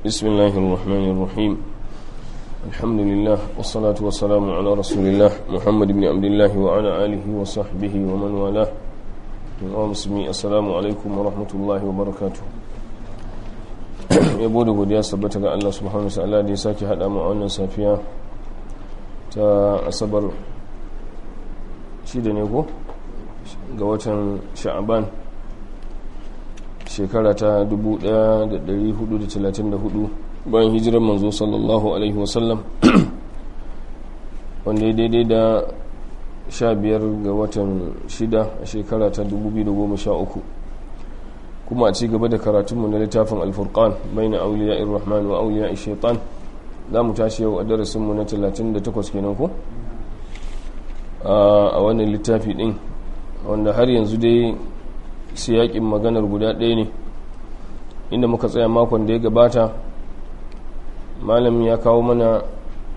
بسم الله الرحمن الرحيم الحمد لله والصلاة والسلام على رسول الله محمد بن عبد الله وعلى آله وصحبه ومن والاه ومسلمي السلام عليكم ورحمة الله وبركاته yabo da godiya sabbata ga Allah subhanahu wa da ya sake hada mu a wannan safiya ta asabar shida ne ko ga watan sha'aban shekara ta 1434 bayan hijirar manzo sallallahu alaihi wasallam wanda ya daidai da 15 ga watan shida a shekara ta 2013 kuma a ci gaba da karatunmu na littafin alfurkan bai na auliya irrahman wa auliya shaitan za mu tashi yau a darasinmu na 38 kenan ko a wannan littafi din wanda har yanzu dai siyakin maganar guda ɗaya ne inda muka tsaya makon da ya gabata malam ya kawo mana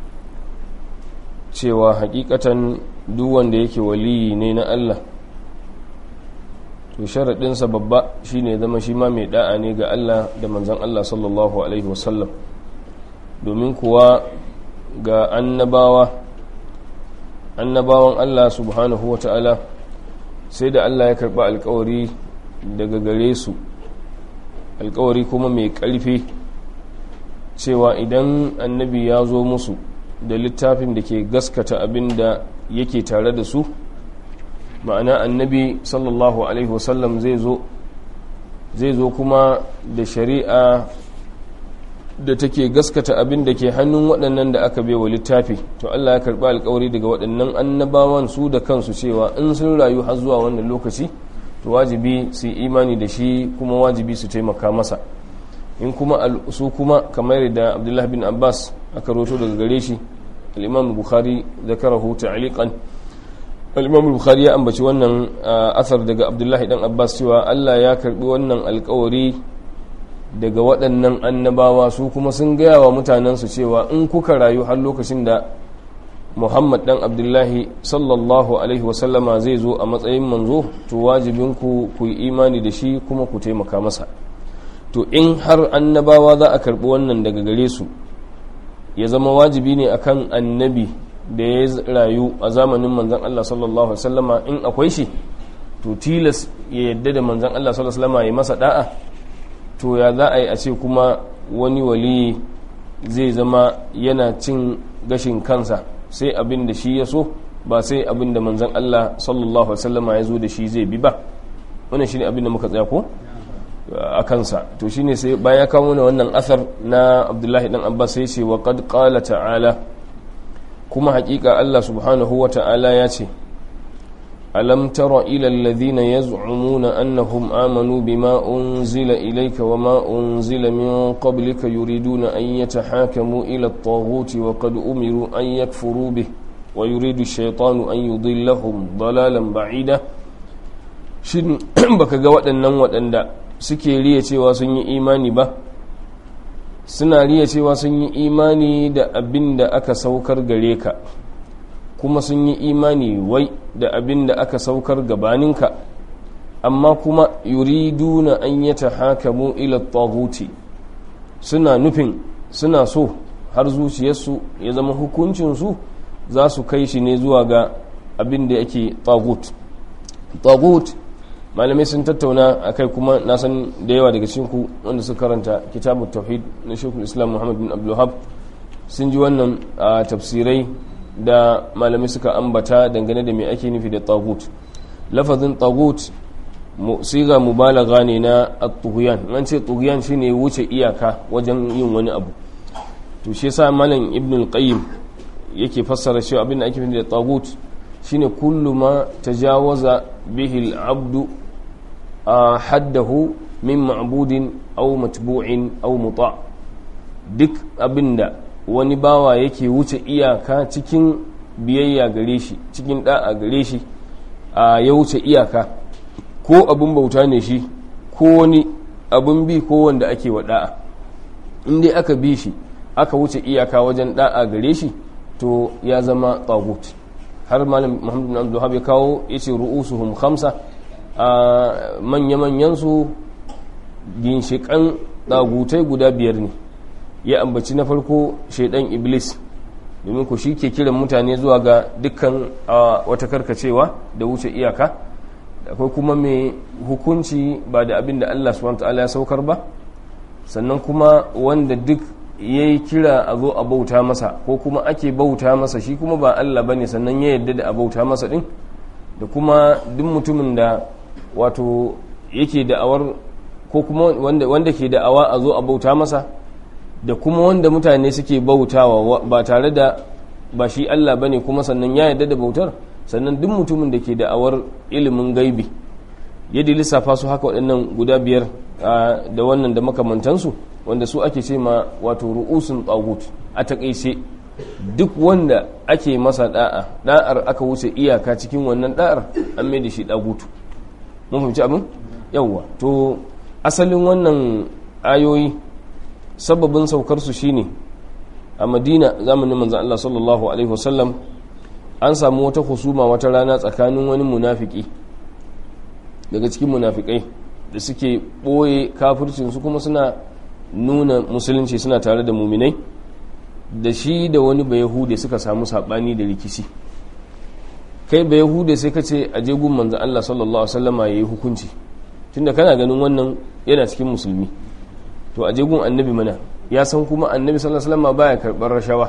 cewa hakikatan duk wanda yake waliyi ne na Allah to sharaɗinsa babba shine zama shi ma mai da'a ne ga Allah da manzan Allah sallallahu alaihi wasallam domin kuwa ga annabawa annabawan Allah subhanahu wa ta'ala sai da Allah ya karɓi alkawari daga gare su alkawari kuma mai ƙarfi cewa idan annabi ya zo musu da littafin da ke gaskata abin da yake tare da su ma'ana annabi sallallahu alaihi wasallam zai zo zai zo kuma da shari'a da take gaskata abin da ke hannun waɗannan da aka bewa littafi to Allah ya karɓi alkawari daga waɗannan annabawan su da kansu cewa in sun rayu har zuwa wannan lokaci to wajibi su yi imani da shi kuma wajibi su taimaka masa in kuma su kuma kamar da abdullahi bin abbas aka roto daga gare shi al-imam bukhari zakarahu ta'liqan al-imam bukhari ya ambaci wannan asar daga abdullahi dan abbas cewa Allah ya karbi wannan alkawari daga waɗannan annabawa su kuma sun gaya wa mutanensu cewa in kuka rayu har lokacin da muhammad dan abdullahi sallallahu alaihi wasallama zai zo a matsayin manzo to wajibinku ku yi imani da shi kuma ku taimaka masa to in har annabawa za a karɓi wannan daga gare su ya zama wajibi ne akan annabi da ya rayu a zamanin manzan allah sallallahu alaihi wasallama in akwai shi to tilas ya yadda da manzan allah sallallahu alaihi wasallama ya masa da'a to ya za a yi a ce kuma wani wali zai zama yana cin gashin kansa sai abin da shi ya so ba sai abin da manzan Allah sallallahu Alaihi ya zo da shi zai bi ba wannan shi ne abin da muka tsaya ko a kansa to shi ne sai bayan ya kawo mana wannan asar na abdullahi dan abbas sai ce wa qad qala ta'ala kuma hakika Allah subhanahu wa ta'ala ya ce ألم تر إلى الذين يزعمون أنهم آمنوا بما أنزل إليك وما أنزل من قبلك يريدون أن يتحاكموا إلى الطاغوت وقد أمروا أن يكفروا به ويريد الشيطان أن يضلهم ضلالا بعيدا shin baka ga waɗannan waɗanda suke riya cewa sun yi imani ba suna riya cewa sun yi imani da abin da aka saukar gare ka kuma sun yi imani wai da abin da aka saukar gabaninka amma kuma yuriduna an yi ta hakamu ila taghuti suna nufin suna so har zuciyarsu ya zama hukuncinsu za su kai shi ne zuwa ga abin da yake tagut tagut malamai sun tattauna a kai kuma na san da yawa daga cinku wanda suka karanta kitabu tauhid na shekul islam muhammad bin abdullahab sun ji wannan a tafsirai da malamai suka ambata dangane da mai ake nufi da tagut lafazin tagut siga mubalaga ne na at-tughyan an ce tughyan shine wuce iyaka wajen yin wani abu to shi yasa malam ibn al-qayyim yake fassara cewa abin da ake nufi da tagut shine kullu ma tajawaza bihi al-abdu haddahu min ma'budin aw matbu'in aw muta duk abinda wani bawa yake wuce iyaka cikin biyayya gare shi cikin da'a gare shi a ya wuce iyaka ko abin bauta ne shi ko wani abin bi ko wanda ake wa da'a in dai aka bi shi aka wuce iyaka wajen da'a gare shi to ya zama tagut har malam muhammadu bin abdullahab ya kawo ya ce ru'usuhum khamsa a manya-manyan su ginshiƙan ɗagutai guda biyar ne ya ambaci na farko shaidan iblis domin ku shi ke kiran mutane zuwa ga dukkan wata karkacewa da wuce iyaka akwai kuma mai hukunci ba da abin da Allah subhanahu ta'ala ya saukar ba sannan kuma wanda duk ya yi kira a zo a bauta masa ko kuma ake bauta masa shi kuma ba Allah ba ne sannan ya yarda da a bauta masa din da kuma duk mutumin da wato yake da'awar ko kuma wanda, wanda ke da'awa a zo a bauta masa da kuma wanda mutane suke bautawa ba tare da ba shi Allah bane kuma sannan ya yarda da bautar sannan duk mutumin da ke da'awar ilimin gaibi yadda lissafa su haka waɗannan guda biyar da wannan da makamantansu wanda su ake ce ma wato ru'usun tsagut a takaice duk wanda ake masa da'a da'ar aka wuce iyaka cikin wannan da'ar an mai da shi dagutu mun fahimci abin yawwa to asalin wannan ayoyi sababin saukarsu shine a madina zamanin manzan Allah sallallahu alaihi wasallam an samu wata husuma wata rana tsakanin wani munafiki daga cikin munafikai da suke ɓoye kafircinsu kuma suna nuna musulunci suna tare da muminai da shi da wani bayahude suka samu saɓani da rikici kai bayahude sai ka ce a jegun manzan Allah sallallahu alaihi wasallama ya yi hukunci tunda kana ganin wannan yana cikin musulmi to a jegun annabi mana ya san kuma annabi sallallahu alaihi wasallam baya karbar rashawa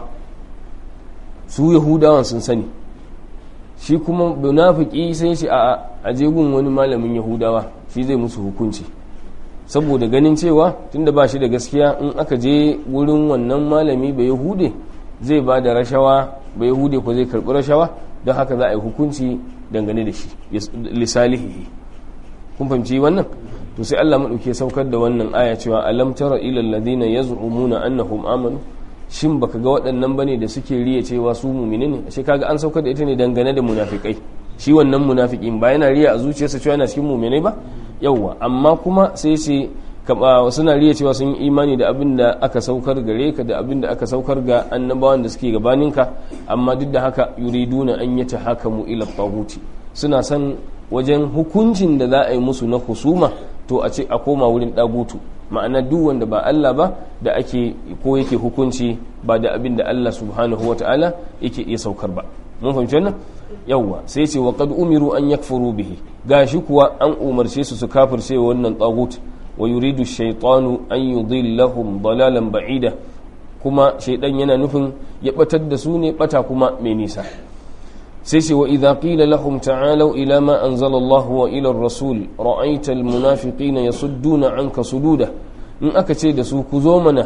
su yahudawan sun sani shi kuma munafiki sai shi a a jegun wani malamin yahudawa shi zai musu hukunci saboda ganin cewa tunda ba shi da gaskiya in aka je wurin wannan malami ba yahude zai ba da rashawa ba yahude ko zai karbi rashawa don haka za a yi hukunci dangane da shi lisalihi kun fahimci wannan to sai Allah madauke saukar da wannan aya cewa alam tara ilal ladina yaz'umuna annahum amanu shin baka ga waɗannan bane da suke riya cewa su mu'mini ne ashe kaga an saukar da ita ne dangane da munafikai shi wannan munafikin ba yana riya a zuciyarsa cewa yana cikin mu'minai ba yawwa amma kuma sai ce suna riya cewa sun yi imani da abin da aka saukar gare ka da abin da aka saukar ga annabawan da suke gabaninka amma duk da haka yuriduna an yata hakamu ila taguti suna son wajen hukuncin da za a yi musu na husuma to a ce a koma wurin dagutu ma'ana duk wanda ba Allah ba da ake ko yake hukunci ba da abin da Allah subhanahu wa ta'ala yake iya saukar ba mun fahimci wannan yawwa sai ce wa qad umiru an yakfuru bihi gashi kuwa an umarce su su kafirce wannan tagut wa yuridu shaytanu an yudillahum dalalan ba'ida kuma shaidan yana nufin ya batar da su ne bata kuma mai nisa sai ce wa idha qila lahum ta'alu ila ma anzala Allah wa ila ar-rasul ra'aita al-munafiqina yasudduna anka sududa in aka ce da su ku zo mana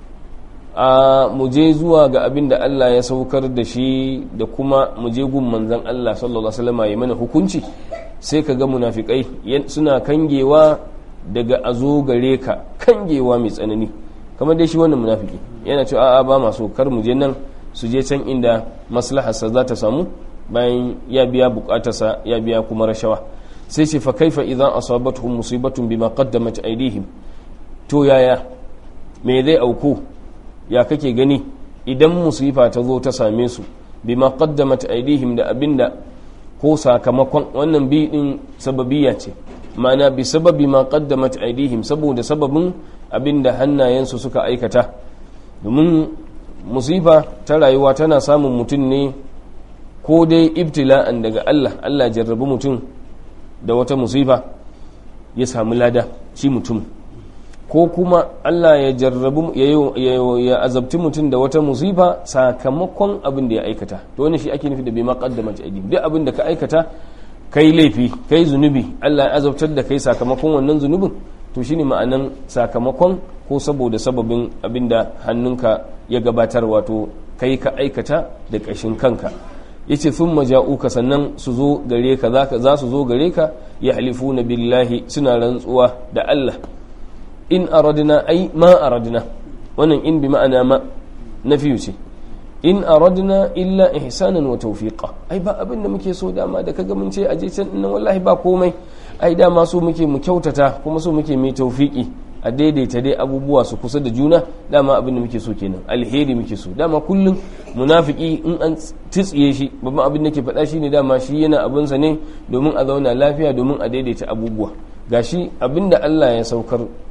a mu je zuwa ga abin da Allah ya saukar da shi da kuma mu je gun manzon Allah sallallahu alaihi wasallam ya mana hukunci sai ka ga munafikai suna kangewa daga azo gare ka kangewa mai tsanani kamar dai shi wannan munafiki yana cewa a'a ba masu kar mu je nan su je can inda maslaharsa za ta samu bayan ya biya bukatarsa ya biya kuma rashawa sai ce fa kaifa idan asabatuhum musibatun bima qaddamat aydihim to yaya me zai auku ya kake gani idan musifa ta zo ta same su bima qaddamat aydihim da abinda ko sakamakon wannan bi din sababiyya ce mana bi sababi ma qaddamat aydihim saboda sababin abinda hannayensu suka aikata domin musifa ta rayuwa tana samun mutum ne ko dai ibtila'an daga Allah Allah jarrabi mutum da wata musifa ya samu lada shi mutum ko kuma Allah ya jarrabu ya azabti mutum da wata musifa sakamakon abin da ya aikata to wani shi ake nufi da bai ma qaddamat aydihim duk abin da ka aikata kai laifi kai zunubi Allah ya azabtar da kai sakamakon wannan zunubin to shine ma'anan sakamakon ko saboda sababin abinda hannunka ya gabatar wato kai ka aikata da ƙashin kanka yace sun maja'uka sannan su zo gare ka za su zo gare ka ya halifuna billahi suna rantsuwa da Allah in aradna ai ma aradna wannan in bi ma'ana ma nafiyu ce in aradna illa ihsanan wa tawfiqa ai ba abin da muke so dama da kaga mun ce aje can nan wallahi ba komai ai dama so muke mu kyautata kuma so muke mai tawfiki a daidaita dai abubuwa su kusa da juna dama abin da muke so kenan alheri muke so dama kullum munafiki in an tsitsiye shi babban abin da ke faɗa shi ne dama shi yana abinsa ne domin a zauna lafiya domin a daidaita abubuwa gashi abin da Allah ya saukar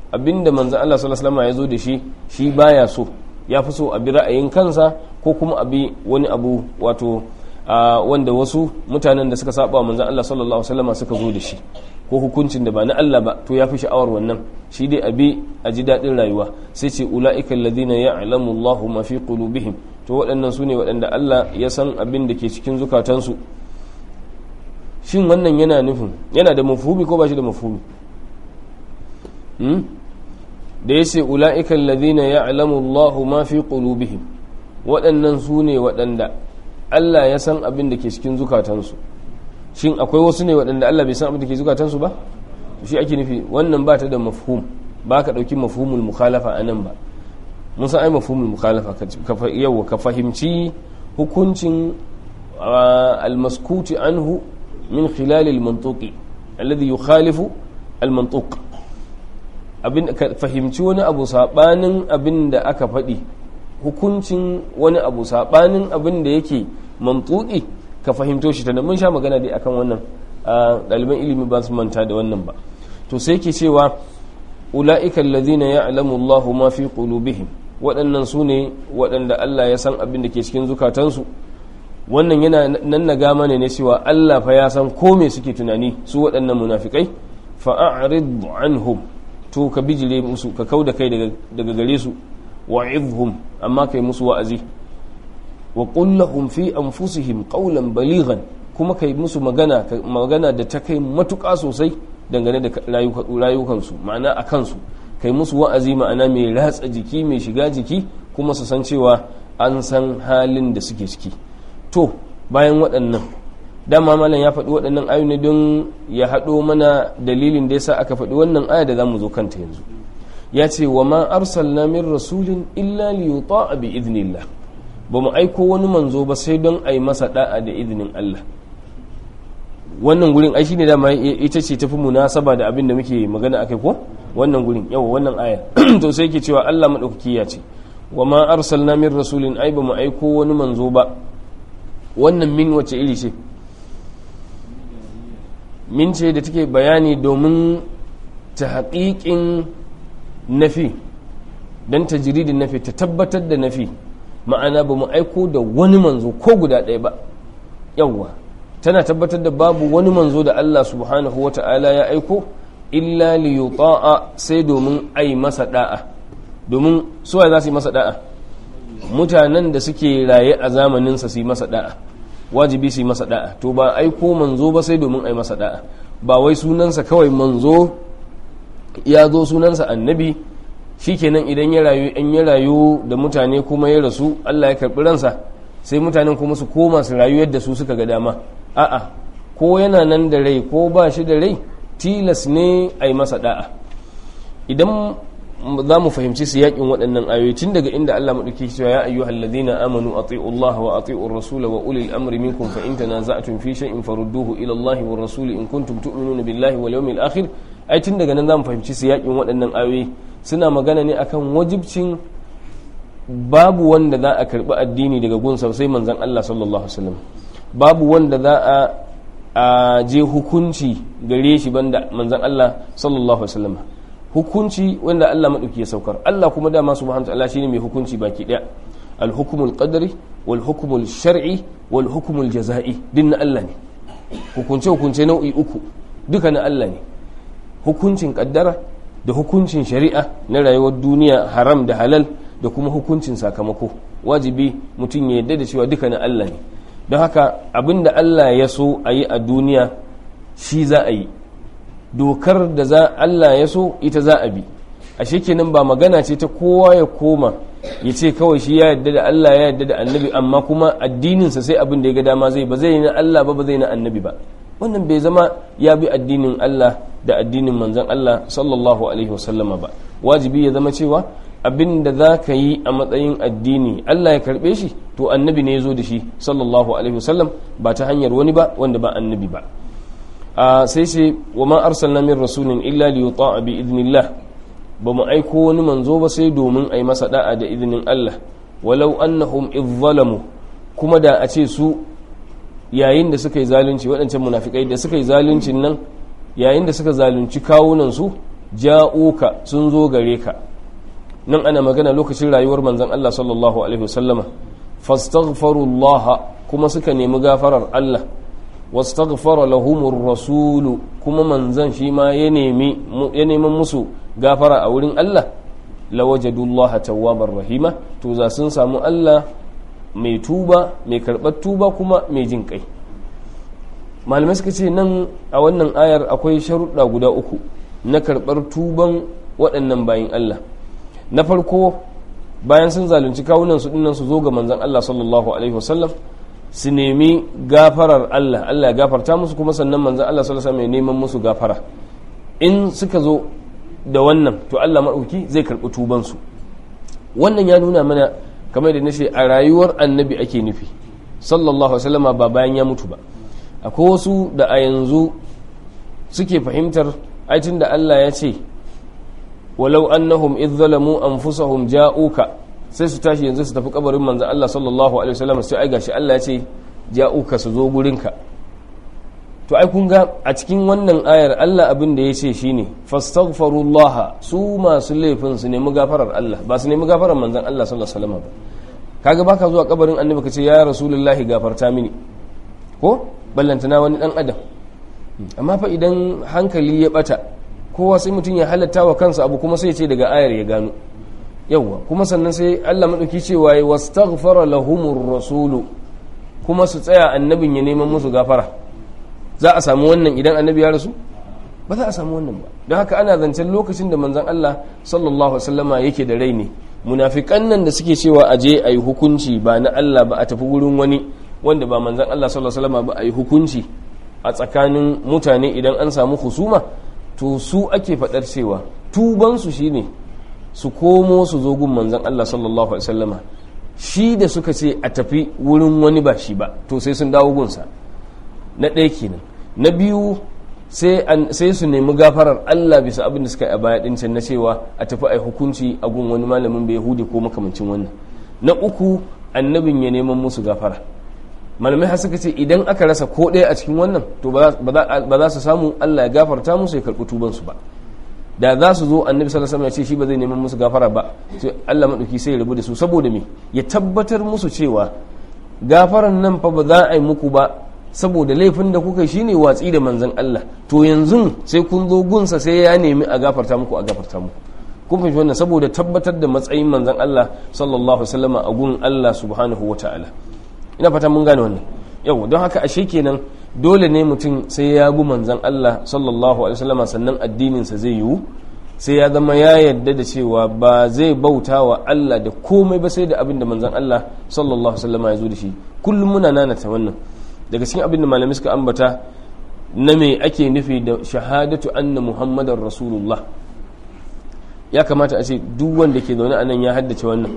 abinda manzon Allah sallallahu alaihi wasallam ya zo da shi shi baya so ya fi so a bi ra'ayin kansa ko kuma a bi wani abu wato wanda wasu mutanen da suka saba manzon Allah sallallahu alaihi wasallam suka zo da shi ko hukuncin da ba na Allah ba to ya fi sha'awar wannan shi dai abi a ji daɗin rayuwa sai ce ula'ika alladhina ya'lamu Allahu ma fi qulubihim to waɗannan su ne waɗanda Allah ya san abin da ke cikin zukatansu shin wannan yana nufin yana da mafhumi ko ba shi da mafhumi da ya ce ula'ika alladhina ya'lamu Allahu ma fi qulubihim waɗannan su ne waɗanda Allah ya san abin da ke cikin zukatansu shin akwai wasu ne waɗanda Allah bai san abin da ke zukatansu ba shi ake nufi wannan ba ta da mafhum ba ka ɗauki mafhumul mukhalafa a nan ba mun san ai mafhumul mukhalafa yau ka fahimci hukuncin almaskuti anhu min khilal almantuqi alladhi yukhalifu almantuq abin ka fahimci wani abu sabanin abin da aka faɗi hukuncin wani abu sabanin abin da yake mantuqi ka fahimto shi tana mun sha magana dai akan wannan ɗaliban ilimi ba su manta da wannan ba to sai ke cewa ula'ika alladhina ya'lamu Allahu ma fi qulubihim waɗannan su ne waɗanda Allah ya san abin da ke cikin zukatansu wannan yana nan na gama ne ne cewa Allah fa ya san ko me suke tunani su waɗannan munafikai fa'arid anhum to ka bijire musu ka kauda kai daga gare su wa'idhum amma kai musu wa'azi wa lahum fi anfusihim qawlan balighan kuma kai musu magana magana da ta kai matuƙa sosai dangane da rayukansu ma'ana a kansu kai musu wa'azi ma'ana mai ratsa jiki mai shiga jiki kuma su san cewa an san halin da suke ciki to bayan waɗannan dama malam ya faɗi waɗannan ayu ne don ya haɗo mana dalilin da yasa aka faɗi wannan aya da za mu zo kanta yanzu ya ce wa ma arsalna min rasulin illa li yuta'a bi idnillah ba mu aiko wani manzo ba sai don a yi masa da'a da izinin Allah wannan gurin ai shine dama ita ce tafi munasaba da abin da muke magana akai ko wannan gurin yawa wannan aya to sai yake cewa Allah madaukaki ya ce wa ma arsalna min rasulin ai ba mu aiko wani manzo ba wannan min wace iri ce min ce da take bayani domin ta haƙiƙin nafi don tajridin nafi ta tabbatar da nafi ma'ana ba mu aiko da wani manzo ko guda ɗaya ba yawwa tana tabbatar da babu wani manzo da Allah subhanahu wa ta'ala ya aiko illa li yuta'a sai domin ai masa da'a domin suwa za su yi masa da'a mutanen da suke raye a zamaninsa su yi masa da'a wajibi su yi masa da'a to ba aiko manzo ba sai domin ai masa da'a ba wai sunansa kawai manzo ya zo sunansa annabi shikenan idan ya rayu in ya rayu da mutane kuma ya rasu Allah ya karɓi ransa sai mutanen kuma su koma su rayu yadda su suka ga dama a'a ko yana nan da rai ko ba shi da rai tilas ne a yi masa da'a idan za mu fahimci su yakin waɗannan ayoyi tun daga inda Allah maɗauki cewa ya ayyuhal ladina amanu ati'u Allah wa ati'u ar-rasul wa ulil amri minkum fa in tanaza'tum fi shay'in farudduhu ila Allah wa rasul in kuntum tu'minuna billahi wal yawmil akhir ai tun daga nan za mu fahimci su yakin waɗannan ayoyi suna magana ne akan wajibcin babu wanda za a karɓi addini daga gunsa sai manzon Allah sallallahu alaihi wasallam babu wanda za a a je hukunci gare shi banda manzon Allah sallallahu alaihi wasallam hukunci wanda Allah madauki ya saukar Allah kuma dama subhanahu wa ta'ala shine mai hukunci baki daya al-hukmul qadari wal hukmul shar'i wal hukmul jaza'i din na Allah ne hukunce hukunce nau'i uku duka na Allah ne hukuncin kaddara da hukuncin shari'a na rayuwar duniya haram da halal da kuma hukuncin sakamako wajibi mutum ya yarda da cewa duka na Allah ne don haka abinda Allah ya so a yi a duniya shi za a yi dokar da za Allah ya so ita za a bi a kenan ba magana ce ta kowa ya koma ya ce kawai shi ya yadda da Allah ya yadda da annabi amma kuma addininsa sai abin da ya ga dama zai ba zai na Allah ba ba zai na annabi ba wannan bai zama ya bi addinin Allah da addinin manzon Allah sallallahu alaihi wasallama ba wajibi ya zama cewa abin da za ka yi a matsayin addini Allah ya karbe shi to annabi ne ya zo da shi sallallahu alaihi wasallam ba ta hanyar wani ba wanda ba annabi ba sai sai wa ma arsalna min rasulin illa li yuta'a bi idnillah ba mu aiko wani manzo ba sai domin ai masa da'a da idnin Allah walau annahum izzalamu kuma da a ce su yayin da suka yi zalunci waɗancan munafikai da suka yi zaluncin nan yayin da suka zalunci kawunan su ja'uka sun zo gare ka nan ana magana lokacin rayuwar manzon Allah sallallahu alaihi wasallama fastaghfirullah kuma suka nemi gafarar Allah wastaghfara lahumur rasulu kuma manzon shi ma ya nemi ya neman musu gafara a wurin Allah lawajadullaha tawwabar rahima to za sun samu Allah mai tuba mai karɓar tuba kuma mai jin kai malamai suka ce nan a wannan ayar akwai sharuɗa guda uku na karɓar tuban waɗannan bayin Allah na farko bayan sun zalunci kawunan su dinnan su zo ga manzon Allah sallallahu alaihi wasallam su nemi gafarar Allah Allah ya gafarta musu kuma sannan manzon Allah sallallahu alaihi wasallam ya neman musu gafara in suka zo da wannan to Allah maɗauki zai karɓi tubansu wannan ya nuna mana kamar da nace a rayuwar annabi ake nufi sallallahu alaihi wasallam ba bayan ya mutu ba akwai wasu da a yanzu suke fahimtar aitin da Allah ya ce walau annahum idh zalamu anfusahum ja'uka sai su tashi yanzu su tafi kabarin manzo Allah sallallahu alaihi wasallam sai ai gashi Allah ya ce ja'uka su zo gurinka to ai kun ga a cikin wannan ayar Allah abin da ya ce shine fastaghfirullah su masu laifin su nemi gafarar Allah ba su nemi gafarar manzon Allah sallallahu alaihi wasallam ba kaga baka zuwa kabarin annabi ka ce ya rasulullahi gafarta mini ko ballantana wani dan adam amma fa idan hankali ya bata kowa sai mutum ya halatta wa kansa abu kuma sai ya ce daga ayar ya gano yawwa kuma sannan sai Allah madauki cewa ya wastaghfara lahumur rasulu kuma su tsaya annabin ya neman musu gafara za a samu wannan idan annabi ya rasu ba za a samu wannan ba don haka ana zancen lokacin da manzon Allah sallallahu alaihi wasallama yake da rai ne munafikan nan da suke cewa a je a yi hukunci ba na Allah ba a tafi wurin wani wanda ba manzon Allah sallallahu alaihi wasallama ba a yi hukunci a tsakanin mutane idan an samu husuma to su ake faɗar cewa tubansu shine su komo su zo gun manzon Allah sallallahu alaihi wasallama shi da suka ce a tafi wurin wani ba shi ba to sai sun dawo gunsa na ɗaya kenan na biyu sai su nemi gafarar Allah bisa abin da suka yi a baya ɗin can na cewa a tafi a hukunci a gun wani malamin bai yahudi ko makamancin wannan na uku annabin ya neman musu gafara malamai har suka ce idan aka rasa ko ɗaya a cikin wannan to ba za su samu Allah ya gafarta musu ya karɓi tubansu ba da za su zo annabi sallallahu alaihi wasallam ya ce shi ba zai neman musu gafara ba sai Allah madauki sai ya rabu da su saboda me ya tabbatar musu cewa gafaran nan fa ba za a yi muku ba saboda laifin da kuka shine watsi da manzon Allah to yanzu sai kun zo gunsa sai ya nemi a gafarta muku a gafarta muku kun fahimci wannan saboda tabbatar da matsayin manzon Allah sallallahu alaihi wasallam a gun Allah subhanahu wataala ina fata mun gane wannan yau don haka ashe kenan dole ne mutum sai ya bi manzon Allah sallallahu alaihi wasallam sannan addinin sa zai yiwu sai ya zama ya yarda da cewa ba zai bauta wa Allah da komai ba sai da abin da manzon Allah sallallahu alaihi wasallam ya zo da shi kullum muna nanata wannan daga cikin abin da malamai suka ambata na me ake nufi da shahadatu anna muhammadar rasulullah ya kamata a ce duk wanda ke zaune a nan ya haddace wannan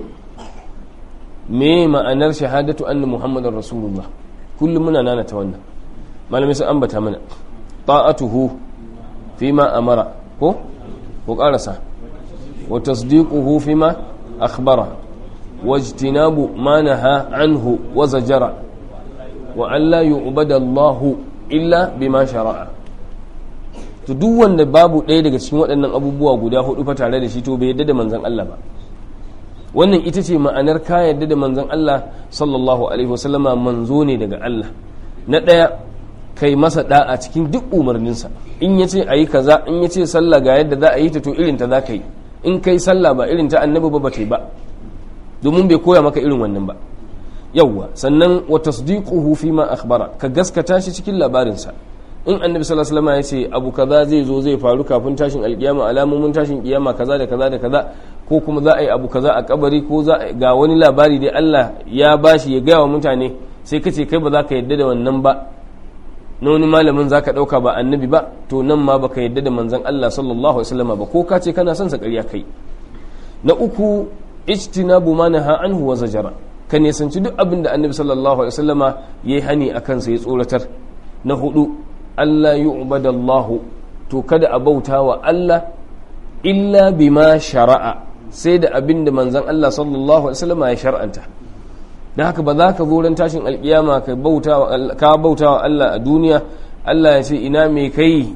me ma'anar shahadatu anna muhammadar rasulullah kullum muna nanata wannan malamai sun ambata mana ta'atuhu fima amara ko ko karasa wa tasdiquhu fima akhbara wajtinabu ma naha anhu wa zajara wa an la yu'bada Allahu illa bima shara'a to duk wanda babu ɗaya daga cikin waɗannan abubuwa guda hudu fa tare da shi to bai yadda da manzon Allah ba wannan ita ce ma'anar ka yadda da manzon Allah sallallahu alaihi wasallama manzo ne daga Allah na ɗaya kai masa da'a cikin duk umarninsa in yace ayi kaza in yace sallah ga yadda za a yi ta to irin ta za ka yi in kai sallah ba irin ta annabi ba ba ta yi ba domin bai koya maka irin wannan ba yawwa sannan wa tasdiquhu fi ma akhbara ka gaskata shi cikin labarinsa in annabi sallallahu alaihi wasallam ya ce abu kaza zai zo zai faru kafin tashin alkiyama alamomin tashin kiyama kaza da kaza da kaza ko kuma za a yi abu kaza a kabari ko za ga wani labari dai Allah ya bashi ya gaya wa mutane sai ka ce kai ba za ka yadda da wannan ba na wani malamin za ka ɗauka ba annabi ba to nan ma baka yadda da manzon Allah sallallahu alaihi wasallam ba ko ka ce kana son sa ƙarya kai na uku ijtinabu ma naha anhu wa zajara ka nisanci duk abin da annabi sallallahu alaihi wasallama yayi hani akan sa ya tsoratar na hudu Allah yu'badallahu to kada a bauta wa Allah illa bima shara'a sai da abin da manzon Allah sallallahu alaihi wasallama ya shar'anta dan haka ba za ka zo ran tashin alkiyama ka bauta wa ka bauta wa Allah a duniya Allah ya ce ina me kai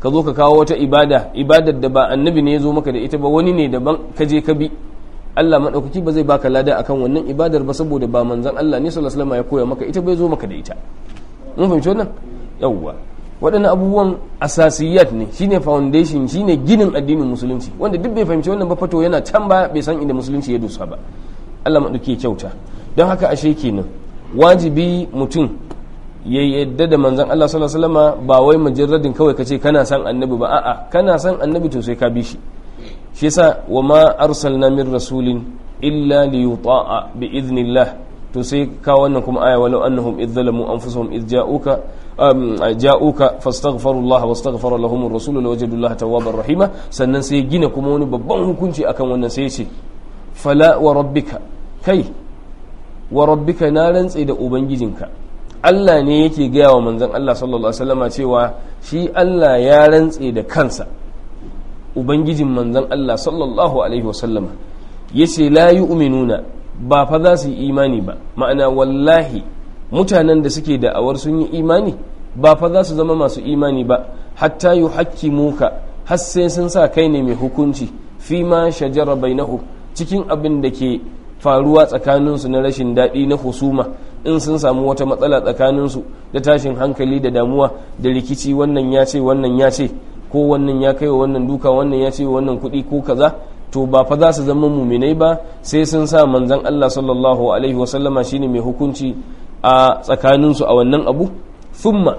ka zo ka kawo wata ibada ibadar da ba annabi ne ya zo maka da ita ba wani ne daban ka je ka bi Allah maɗaukaki ba zai baka lada akan wannan ibadar ba saboda ba manzon Allah ne sallallahu alaihi wasallam ya koya maka ita bai zo maka da ita mun fahimci wannan yawwa waɗannan abubuwan asasiyat ne shine foundation shine ginin addinin musulunci wanda duk bai fahimci wannan ba fato yana can ba bai san inda musulunci ya dosa ba Allah maɗauki kyauta don haka ashe kenan wajibi mutum ya yadda da manzon Allah sallallahu alaihi wasallam ba wai mujarradin kawai kace kana san annabi ba a'a kana san annabi to sai ka bi shi shi yasa wa ma arsalna min rasulin illa li yuta'a bi idnillah to sai ka wannan kuma aya walau annahum idh zalamu anfusahum idh ja'uka ja'uka fastaghfirullaha wastaghfara lahum ar-rasul lawajadu Allah tawwabar rahima sannan sai gina kuma wani babban hukunci akan wannan sai ce fala wa rabbika kai wa rabbika na rantse da ubangijinka Allah ne yake gaya wa manzon Allah sallallahu alaihi wasallama cewa shi Allah ya rantse da kansa ubangijin manzon Allah sallallahu alaihi wasallama yace la yu'minuna ba fa za su yi imani ba ma'ana wallahi mutanen da suke da'awar sun yi imani ba fa za su zama masu imani ba hatta yuhakkimuka har sai sun sa kai ne mai hukunci fi ma shajara bainahu cikin abin da ke faruwa tsakaninsu na rashin daɗi na husuma in sun samu wata matsala tsakaninsu da tashin hankali da damuwa da rikici wannan ya ce wannan ya ce ko wannan ya kai wa wannan duka wannan ya ce wannan kuɗi ko kaza to ba fa za su zama muminai ba sai sun sa manzan Allah sallallahu alaihi wasallama shine mai hukunci a tsakaninsu a wannan abu thumma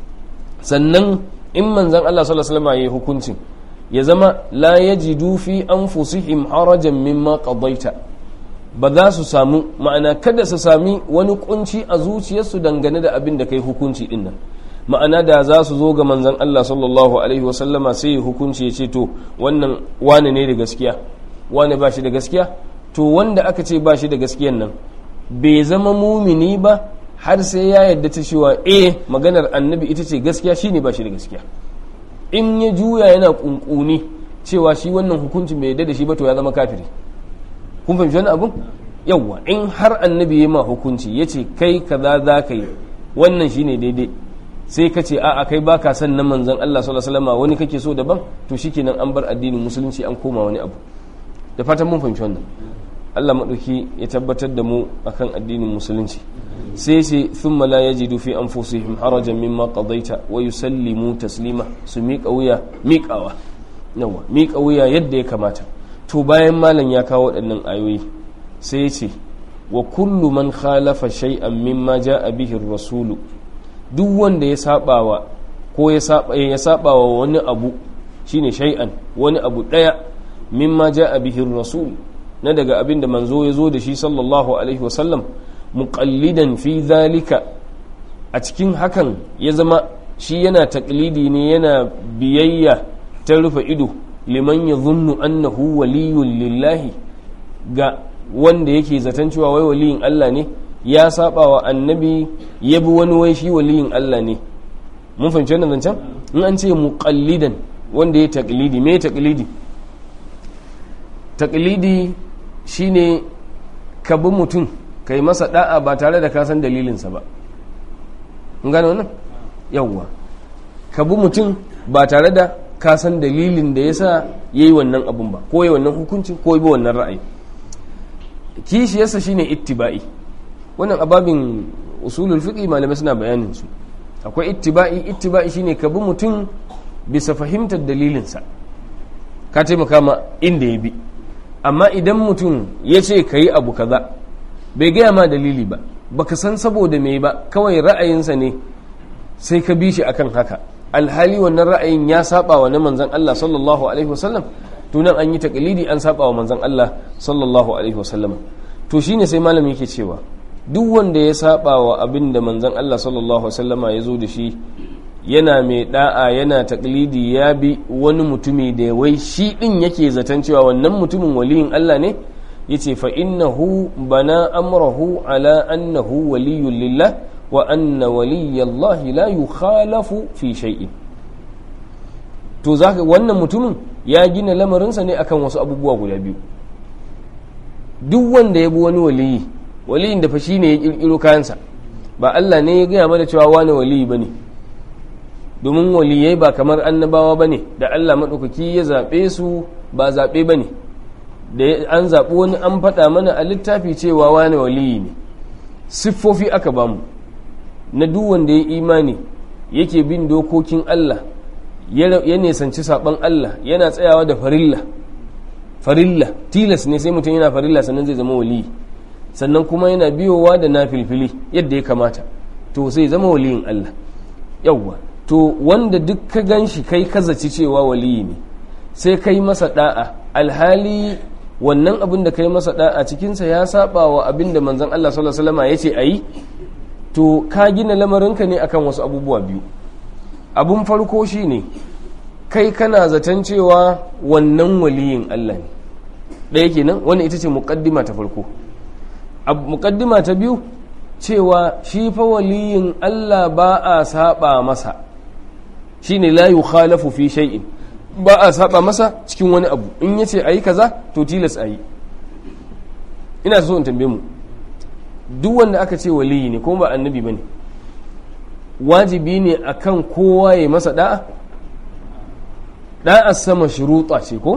sannan in manzan Allah sallallahu alaihi wasallama yayi hukuncin ya zama la yajidu fi anfusihim harajan mimma qadaita ba za su samu ma'ana kada su sami wani kunci a zuciyarsu dangane da abin da kai hukunci din nan ma'ana da za su zo ga manzan Allah sallallahu alaihi wasallama sai ya hukunci ya ce to wannan wane ne da gaskiya wane ba shi da gaskiya to wanda aka ce ba shi da gaskiyan nan bai zama mumini ba har sai ya yadda ta cewa eh maganar annabi ita ce gaskiya shine ba shi da gaskiya in ya juya yana kunkuni cewa shi wannan hukuncin bai yadda da shi ba to ya zama kafiri kun fahimci wani abun yawwa in har annabi ya ma hukunci ya ce kai kaza za ka yi wannan shine daidai sai ka ce a'a kai baka son na manzon Allah sallallahu alaihi wasallam wani kake so daban to shikenan an bar addinin musulunci an koma wani abu da fatan mun fahimci wannan Allah madauki ya tabbatar da mu akan addinin musulunci sai sai thumma la yajidu fi anfusihim harajan mimma qadaita wa yusallimu taslima su miƙa wuya miƙawa yawa miƙa wuya yadda ya kamata to bayan malam ya kawo waɗannan ayoyi sai ya ce wa kullu man khalafa shay'an mimma ja'a bihi rasulu duk wanda ya sabawa ko ya sabawa wani abu shine shay'an wani abu daya mimma ja'a bihi rasul na daga abin da manzo ya zo da shi sallallahu alaihi wasallam muqallidan fi zalika a cikin hakan ya zama shi yana taklidi ne yana biyayya ta rufe ido liman ya zunnu annahu waliyun lillahi ga wanda yake zaton cewa wai waliyin Allah ne ya saba wa annabi ya bi wani wai shi waliyin Allah ne mun fahimci wannan zancen in an ce muqallidan wanda ya taklidi me taklidi taklidi shine ka bi mutum kai masa da'a ba tare da ka san dalilinsa ba mun gane wannan yawwa ka bi mutum ba tare da ka san dalilin da yasa yayi wannan abun ba ko yayi wannan hukuncin ko yayi wannan ra'ayi kishiyarsa shine ittiba'i wannan ababin usulul fiqi malamai suna bayanin su akwai ittiba'i ittiba'i shine ka bi mutum bisa fahimtar dalilinsa ka taimaka ma inda ya bi amma idan mutum ya ce ka yi abu kaza bai gaya ma dalili ba baka san saboda me ba kawai ra'ayinsa ne sai ka bi shi akan haka alhali wannan ra'ayin ya saba wa na manzon Allah sallallahu alaihi wasallam tunan an yi takalidi an saba wa manzon Allah sallallahu alaihi wasallam to shine sai malami yake cewa duk wanda ya saba wa abin da manzon Allah sallallahu alaihi wasallama ya zo da shi yana mai da'a yana taklidi ya bi wani mutumi da wai shi din yake zaton cewa wannan mutumin waliyin Allah ne yace fa innahu bana amrahu ala annahu waliyyun lillah wa anna waliyallahi la yukhalafu fi shay'in to zaka wannan mutumin ya gina lamarinsa ne akan wasu abubuwa guda biyu duk wanda ya bi wani waliyi waliyin da fa shine ya kirkiro kayansa ba Allah ne ya gaya mana cewa wani waliyi bane domin waliyai ba kamar annabawa ba ne da Allah maɗaukaki ya zaɓe su ba zaɓe ba ne da an zaɓi wani an faɗa mana a littafi cewa wani waliyi ne siffofi aka bamu na duk wanda ya imani yake bin dokokin Allah ya nisanci saɓon Allah yana tsayawa da farilla farilla tilas ne sai mutum yana farilla sannan zai zama waliyi sannan kuma yana biyowa da na filfili yadda ya kamata to sai zama waliyin Allah yawwa to wanda duk ka gan shi kai kazaci cewa waliyi ne sai kai masa da'a alhali wannan abin da kai masa da'a cikinsa ya saba wa abin da manzon Allah sallallahu alaihi wasallam ya ce ayi to ka gina lamarinka ne akan wasu abubuwa biyu abun farko shine kai kana zaton cewa wannan waliyin Allah ne ɗaya kenan wani ita ce muqaddima ta farko muqaddima ta biyu cewa shi fa waliyin Allah ba a saba masa shine la yukhalafu fi shay'in ba a saba masa cikin wani abu in yace ayi kaza to tilas ayi ina so in tambaye mu duk wanda aka ce waliyi ne kuma ba annabi bane wajibi ne akan kowa ya masa da'a da'a sama shuruta ce ko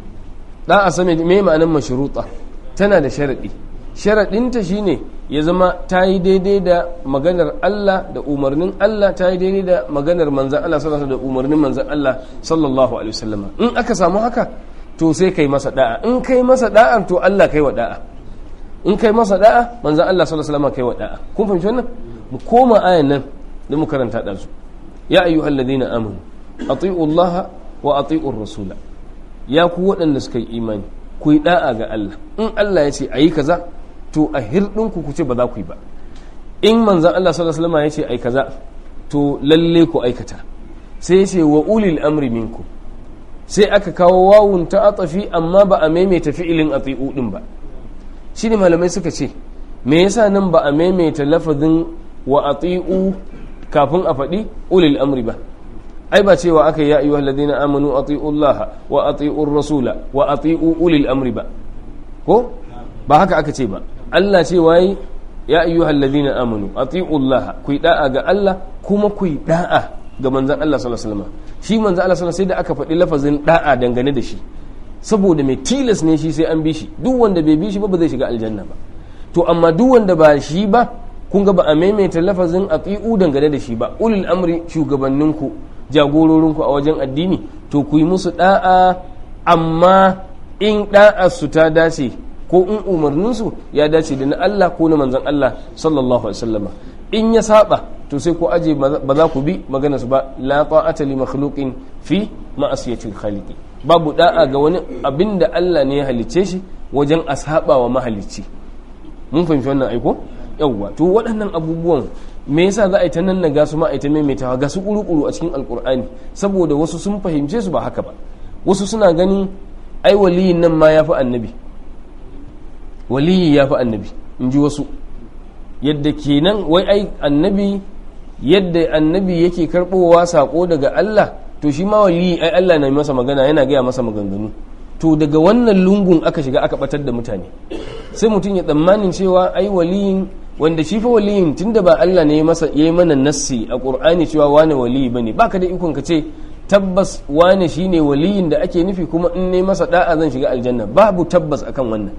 da'a sama me ma'anar mashruta tana da sharadi sharadinta shine ya zama ta yi daidai da maganar Allah da umarnin Allah ta yi daidai da maganar manzan Allah sallallahu da umarnin manzan Allah sallallahu alaihi wasallam in aka samu haka to sai kai masa da'a in kai masa da'a to Allah kai wa da'a in kai masa da'a manzan Allah sallallahu alaihi wasallam kai wa da'a kun fahimci wannan mu koma ayan nan da mu karanta da su ya ayyuhal ladina amanu ati'u Allah wa ati'u rasula ya ku waɗanda suka yi imani ku yi da'a ga Allah in Allah ya ce ayi kaza to a hirɗinku ku ce ba za ku yi ba in manzan Allah sallallahu alaihi wasallam ya ce ai kaza to lalle ku aikata sai ya ce wa ulil amri minku sai aka kawo wawun ta atafi amma ba a maimaita fi'ilin ati'u din ba shine malamai suka ce me yasa nan ba a maimaita lafazin wa ati'u kafin a faɗi ulil amri ba ai ba cewa aka ya ayyuhal ladina amanu ati'u Allah wa ati'u rasula wa ati'u ulil amri ba ko ba haka aka ce ba Allah ce waye ya ayyuhal ladina amanu ati'u Allah ku yi da'a ga Allah kuma ku yi da'a ga manzon Allah sallallahu alaihi wasallam shi manzon Allah sallallahu sai da aka faɗi lafazin da'a dangane da shi saboda mai tilas ne shi sai an bi shi duk wanda bai bi shi ba ba zai shiga aljanna ba to amma duk wanda ba shi ba kun ga ba a maimaita lafazin ati'u dangane da shi ba ulul amri shugabanninku jagororinku a wajen addini to ku yi musu da'a amma in da'a su ta dace ko in umarninsu ya dace da na Allah ko na manzan Allah sallallahu alaihi wasallama in ya saba to sai ko aje ba za ku bi magana su ba la ta'ata li makhluqin fi ma'asiyati khaliqi babu da'a ga wani abinda Allah ne ya halicce shi wajen a saba wa mahalicci mun fahimci wannan aiko yawwa to waɗannan abubuwan me yasa za a yi ta nan ga su ma a yi ta maimaitawa ga su kuru-kuru a cikin alkur'ani saboda wasu sun fahimce su ba haka ba wasu suna ganin ai waliyin nan ma ya fi annabi waliyi ya fi annabi in ji wasu yadda kenan wai ai annabi yadda annabi yake karɓowa saƙo daga Allah to shi ma waliyi ai Allah na masa magana yana gaya masa maganganu to daga wannan lungun aka shiga aka batar da mutane sai mutum ya tsammanin cewa ai waliyin wanda shi fa waliyin tunda ba Allah ne ya masa yayi mana nassi a Qur'ani cewa wane waliyi bane baka da ikon ka ce tabbas wane shine waliyin da ake nufi kuma in ne masa da'a zan shiga aljanna babu tabbas akan wannan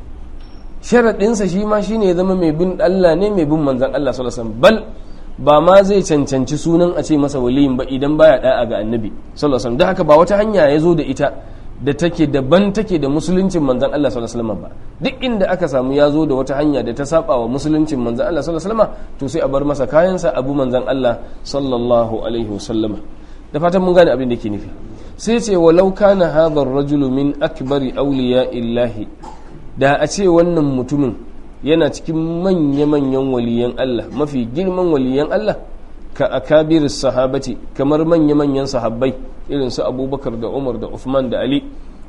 sharaɗinsa shi ma shine ya zama mai bin Allah ne mai bin manzan Allah sallallahu alaihi wasallam bal ba ma zai cancanci sunan a ce masa waliyin ba idan baya da'a ga annabi sallallahu alaihi wasallam da haka ba wata hanya ya zo da ita da take daban take da musuluncin manzan Allah sallallahu alaihi wasallam ba duk inda aka samu ya zo da wata hanya da ta saba wa musuluncin manzan Allah sallallahu alaihi wasallam to sai a bar masa kayansa abu manzan Allah sallallahu alaihi wasallam da fatan mun gane abin da ke nufi sai ce walau kana hadha ar-rajulu min akbari awliya illahi da a ce wannan mutumin yana cikin manya-manyan waliyan Allah mafi girman waliyan Allah ka akabir sahabati kamar manya-manyan sahabbai irin su abubakar da umar da uthman da ali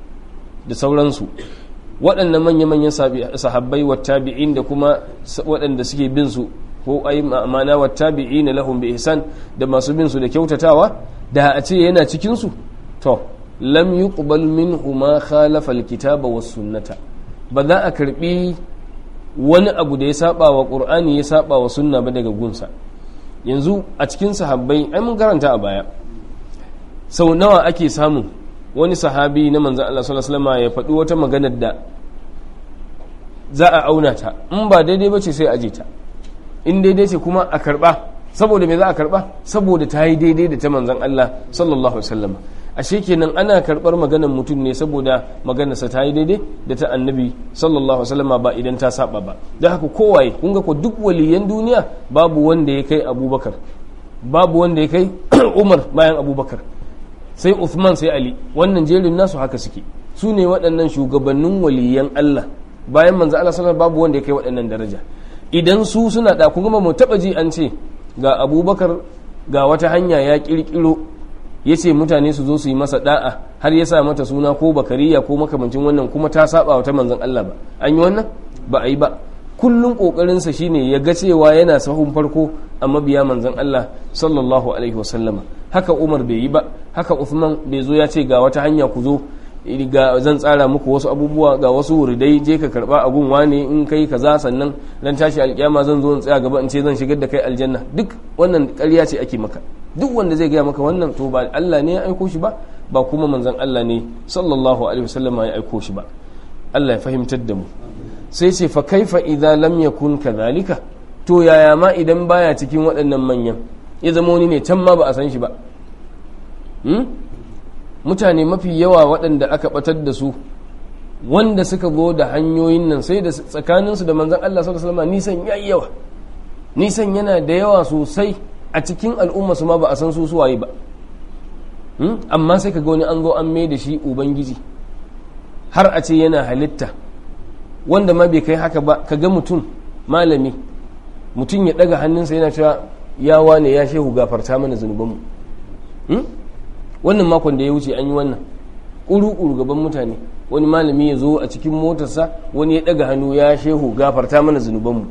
da sauransu waɗannan manya-manyan sahabbai wa tabi'in da kuma waɗanda suke bin su ko ai ma'ana wa tabi'ina lahum bi ihsan da masu bin su da kyautatawa da a ce yana cikin su to lam yuqbal minhu ma khalafa alkitaba was sunnata ba za a karbi wani abu da ya saba wa qur'ani ya saba wa sunna ba daga gunsa yanzu a cikin sahabbai ai mun karanta a baya sau nawa ake samun wani sahabi na manzan Allah sallallahu alaihi wasallam ya faɗi wata maganar da za a auna ta in ba daidai ba ce sai aje ta in daidai ce kuma a karba saboda me za a karba saboda ta yi daidai da ta manzan Allah sallallahu alaihi wasallam ashe kenan ana karbar maganar mutum ne saboda maganarsa ta yi daidai da ta annabi sallallahu alaihi wasallam ba idan ta saba ba da haka kowaye kun ga ko duk waliyan duniya babu wanda ya kai abubakar babu wanda ya kai umar bayan abubakar sai uthman sai ali wannan jerin nasu haka suke su ne waɗannan shugabannin waliyan allah bayan manzo allah sallallahu babu wanda ya kai waɗannan daraja idan su suna da kun mu taɓa ji an ce ga abubakar ga wata hanya ya ƙirƙiro ya ce mutane su zo su yi masa da'a har ya sa mata suna ko bakariya ko makamancin wannan kuma ta saba wata manzon Allah ba an yi wannan ba a yi ba kullum kokarinsa shine ya ga cewa yana sahun farko a mabiya manzon Allah sallallahu alaihi wasallama haka Umar bai yi ba haka Uthman bai zo ya ce ga wata hanya ku zo ga zan tsara muku wasu abubuwa ga wasu wuridai je ka karba abun wane in kai kaza sannan dan tashi alkiyama zan zo in tsaya gaba in ce zan shigar da kai aljanna duk wannan ƙarya ce ake maka duk wanda zai gaya maka wannan to ba Allah ne ya aiko shi ba ba kuma manzon Allah ne sallallahu alaihi wasallam ya aiko shi ba Allah ya fahimtar da mu sai ce fa kaifa idza lam yakun kadhalika to yaya ma idan baya cikin waɗannan manyan ya zama wani ne can ma ba a san shi ba mutane mafi yawa waɗanda aka batar da su wanda suka zo da hanyoyin nan sai da tsakaninsu da manzon Allah sallallahu alaihi wasallam nisan yayi yawa nisan yana da yawa sosai a cikin al'umma su ma ba a san su suwaye ba amma sai ka ga wani an zo an mai da shi ubangiji har a ce yana halitta wanda ma bai kai haka ba ka ga mutum malami mutum ya daga hannunsa yana cewa ya wane ya shehu gafarta mana zunubanmu wannan makon da ya wuce an yi wannan ƙuru-ƙuru gaban mutane wani malami ya zo a cikin motarsa wani ya daga hannu ya shehu gafarta mana zunubanmu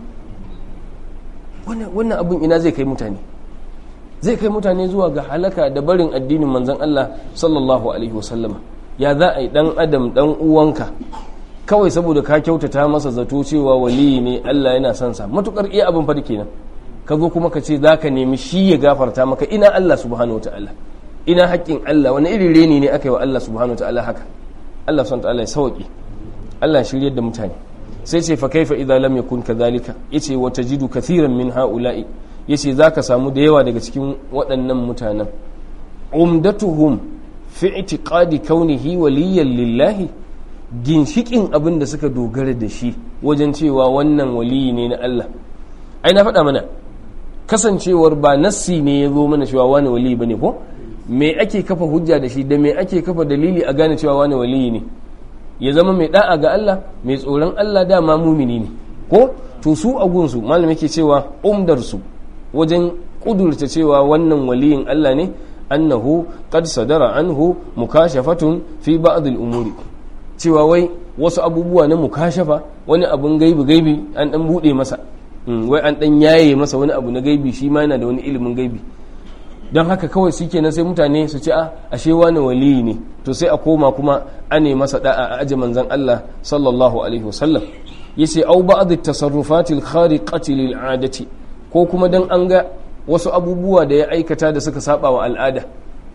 wannan abin ina zai kai mutane zai kai mutane zuwa ga halaka da barin addinin manzon Allah sallallahu alaihi wasallama ya za a yi dan adam dan uwanka kawai saboda ka kyautata masa zato cewa waliyi ne Allah yana son sa matukar iya abin fa kenan ka zo kuma ka ce za ka nemi shi ya gafarta maka ina Allah subhanahu wataala ina haƙƙin Allah wani irin reni ne aka yi wa Allah subhanahu wataala haka Allah subhanahu wataala ya sauki Allah shiryar da mutane sai ce fa kaifa idza lam yakun kadhalika yace wa tajidu kathiran min haula'i yace zaka samu da yawa daga cikin waɗannan mutanen umdatuhum fi i'tiqadi kaunihi waliyan lillahi ginshikin abin da suka dogara da shi wajen cewa wannan waliyi ne na Allah ai na faɗa mana kasancewar ba nassi ne ya zo mana cewa wani waliyi bane ko me ake kafa hujja da shi da me ake kafa dalili a gane cewa wani waliyi ne ya zama mai da'a ga Allah mai tsoron Allah dama mumini ne ko to su a gunsu malam yake cewa umdar su wajen kudurta cewa wannan waliyin Allah ne annahu qad sadara anhu mukashafatun fi ba'd al-umuri cewa wai wasu abubuwa na mukashafa wani abun gaibi gaibi an dan bude masa wai an dan yaye masa wani abu na gaibi shi ma yana da wani ilimin gaibi don haka kawai shi kenan sai mutane su ce a ashe wani waliyi ne to sai a koma kuma ane masa da'a a aji manzan Allah sallallahu alaihi wasallam yace au ba'd at-tasarrufatil khariqati lil 'adati ko kuma dan an ga wasu abubuwa da ya aikata da suka saba wa al'ada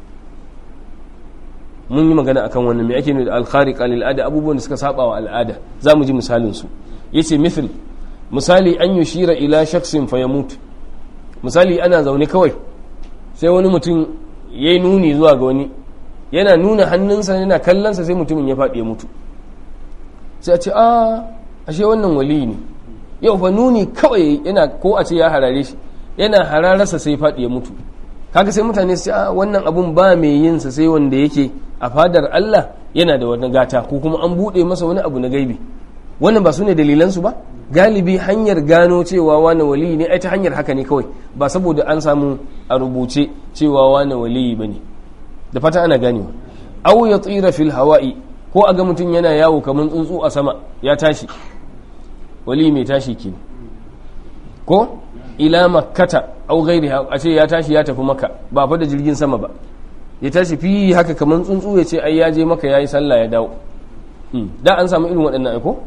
mun yi magana akan wannan me ake nufi da al-khariqa lil 'ada abubuwan da suka saba wa al'ada zamu ji misalin su yace mithl misali an yushira ila shakhsin fayamut misali ana zaune kawai sai wani mutum ya yi nuni zuwa ga wani yana nuna hannunsa yana kallonsa sai mutumin ya faɗi ya mutu sai a ce a ashe wannan wali ne yau fa nuni kawai yana ko a ce ya harare shi yana hararsa sai faɗi ya mutu kaga sai mutane su ce a wannan abun ba mai yin sa sai wanda yake a fadar Allah yana da wani gata ko kuma an buɗe masa wani abu na gaibi wannan ba su ne dalilansu ba galibi hanyar gano cewa wani waliyi ne ai ta hanyar haka ne kawai ba saboda an samu a rubuce cewa wani waliyi ba ne da fata ana ganewa au ya tsira fil hawa'i ko a ga mutum yana yawo kamar tsuntsu a sama ya tashi waliyi mai tashi ke ko ila makkata au gairi a ce ya tashi ya tafi maka ba fa da jirgin sama ba ya tashi fi haka kamar tsuntsu ya ce ai ya je maka ya yi sallah ya dawo da an samu irin waɗannan aiko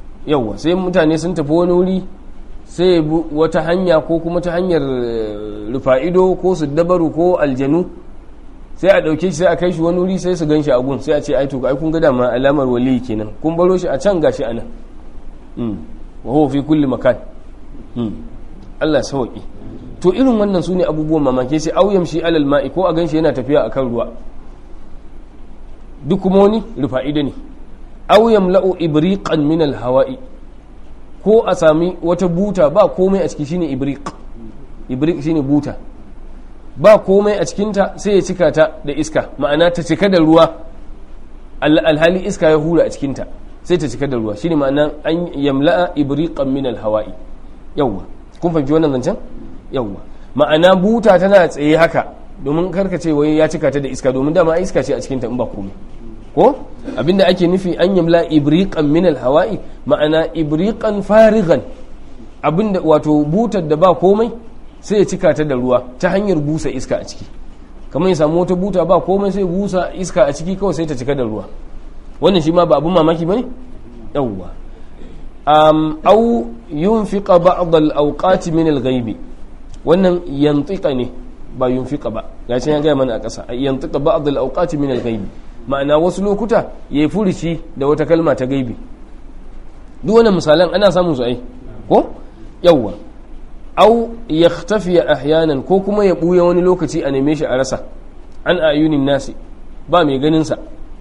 yauwa sai mutane sun tafi wani wuri sai wata hanya ko kuma ta hanyar rufa'ido ko su dabaru ko aljanu sai a ɗauke shi sai a kai shi wani wuri sai su gan shi a gun sai a ce ai to ai kun ga dama alamar wali kenan kun baro shi a can gashi ana wa huwa fi kulli makan Allah sauki to irin wannan sune abubuwan mamaki sai auyam shi alal ma'i ko a gan shi yana tafiya akan ruwa duk kuma wani rufa'ido ne auyam la'u ibriqan min al hawa'i ko a sami wata buta ba komai a ciki shine ibriq ibriq shine buta ba komai a cikinta sai ya cika ta da iska ma'ana ta cika da ruwa alhali iska ya hura a cikinta sai ta cika da ruwa shine ma'ana an yamla'a ibriqan min alhawa'i yawwa kun fahimci wannan zancen yawwa ma'ana buta tana tsaye haka domin karka ce wai ya cika ta da iska domin dama iska ce a cikinta in ba komai ko abinda ake nufi an yamla ibriqan min alhawa'i ma'ana ibriqan farigan abinda wato butar da ba komai sai ya cika ta da ruwa ta hanyar busa iska a ciki kamar ya samu wata buta ba komai sai busa iska a ciki kawai sai ta cika da ruwa wannan shi ma ba abun mamaki bane yawwa um au yunfiqa ba'd al-awqat min al-ghaibi wannan yantiqa ne ba yunfiqa ba ya ce ya ga mana a ƙasa yantiqa ba'd al-awqat min al-ghaibi ma'ana wasu lokuta ya furuci da wata kalma ta gaibi duk wannan misalan ana samun su ai ko yawwa au ya tafiya ahyanan ko kuma ya ɓuya wani lokaci a neme shi a rasa an ayunin nasi ba mai ganinsa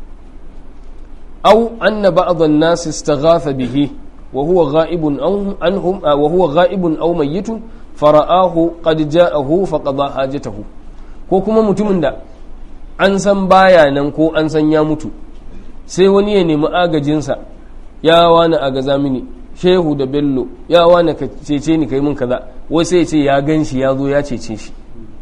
au anna ba'dhan nasi istaghatha bihi wa huwa ghaibun anhum wa huwa ghaibun aw mayyitun fara'ahu qad ja'ahu faqada hajatahu ko kuma mutumin da an san baya nan ko an san ya mutu sai wani ya nemi agajinsa ya wani agaza mini shehu da bello ya wane ka cece ni kai mun kaza wai sai ce ya gan shi ya zo ya cece shi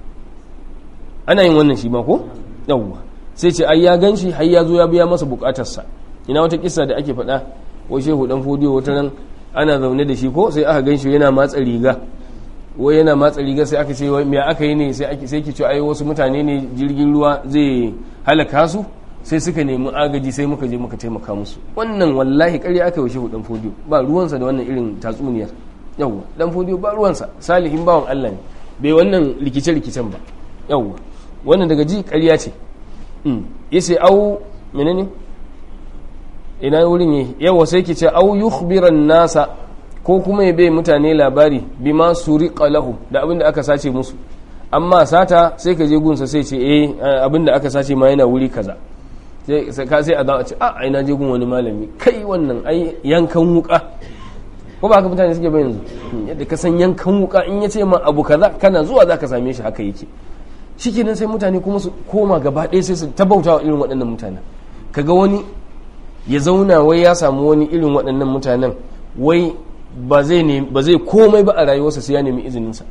ana yin wannan shi ma ko yawwa sai ce ai ya gan shi har ya zo ya biya masa bukatarsa ina wata kissa da ake faɗa wai shehu dan fodiyo wata ran ana zaune da shi ko sai aka gan shi yana matsa riga wai yana matsa riga sai aka ce wai me aka yi ne sai ake sai ke ce ai wasu mutane ne jirgin ruwa zai halaka su sai suka nemi agaji sai muka je muka taimaka musu wannan wallahi ƙarya aka yi shehu dan fodiyo ba ruwansa da wannan irin tatsuniyar yawwa dan fodiyo ba ruwansa salihin bawan Allah ne bai wannan rikice rikicen ba yawwa wannan daga ji ƙarya ce yace au menene ina wurin yi yawa sai ki ce au yukhbiran nasa ko kuma ya bai mutane labari bima suriqa lahu da abin da aka sace musu amma sata sai ka je gunsa sai ce eh abin da aka sace ma yana wuri kaza sai ka sai a za a ce a ina je gun wani malami kai wannan ai yankan wuka ko ba haka mutane suke ba yanzu yadda ka san yankan wuka in ya ce ma abu kaza kana zuwa za ka same shi haka yake shikenan sai mutane kuma su koma gaba ɗaya sai su tabauta wa irin waɗannan mutanen kaga wani ya zauna wai ya samu wani irin waɗannan mutanen wai ba zai komai ba a rayuwarsa sai ya nemi izininsa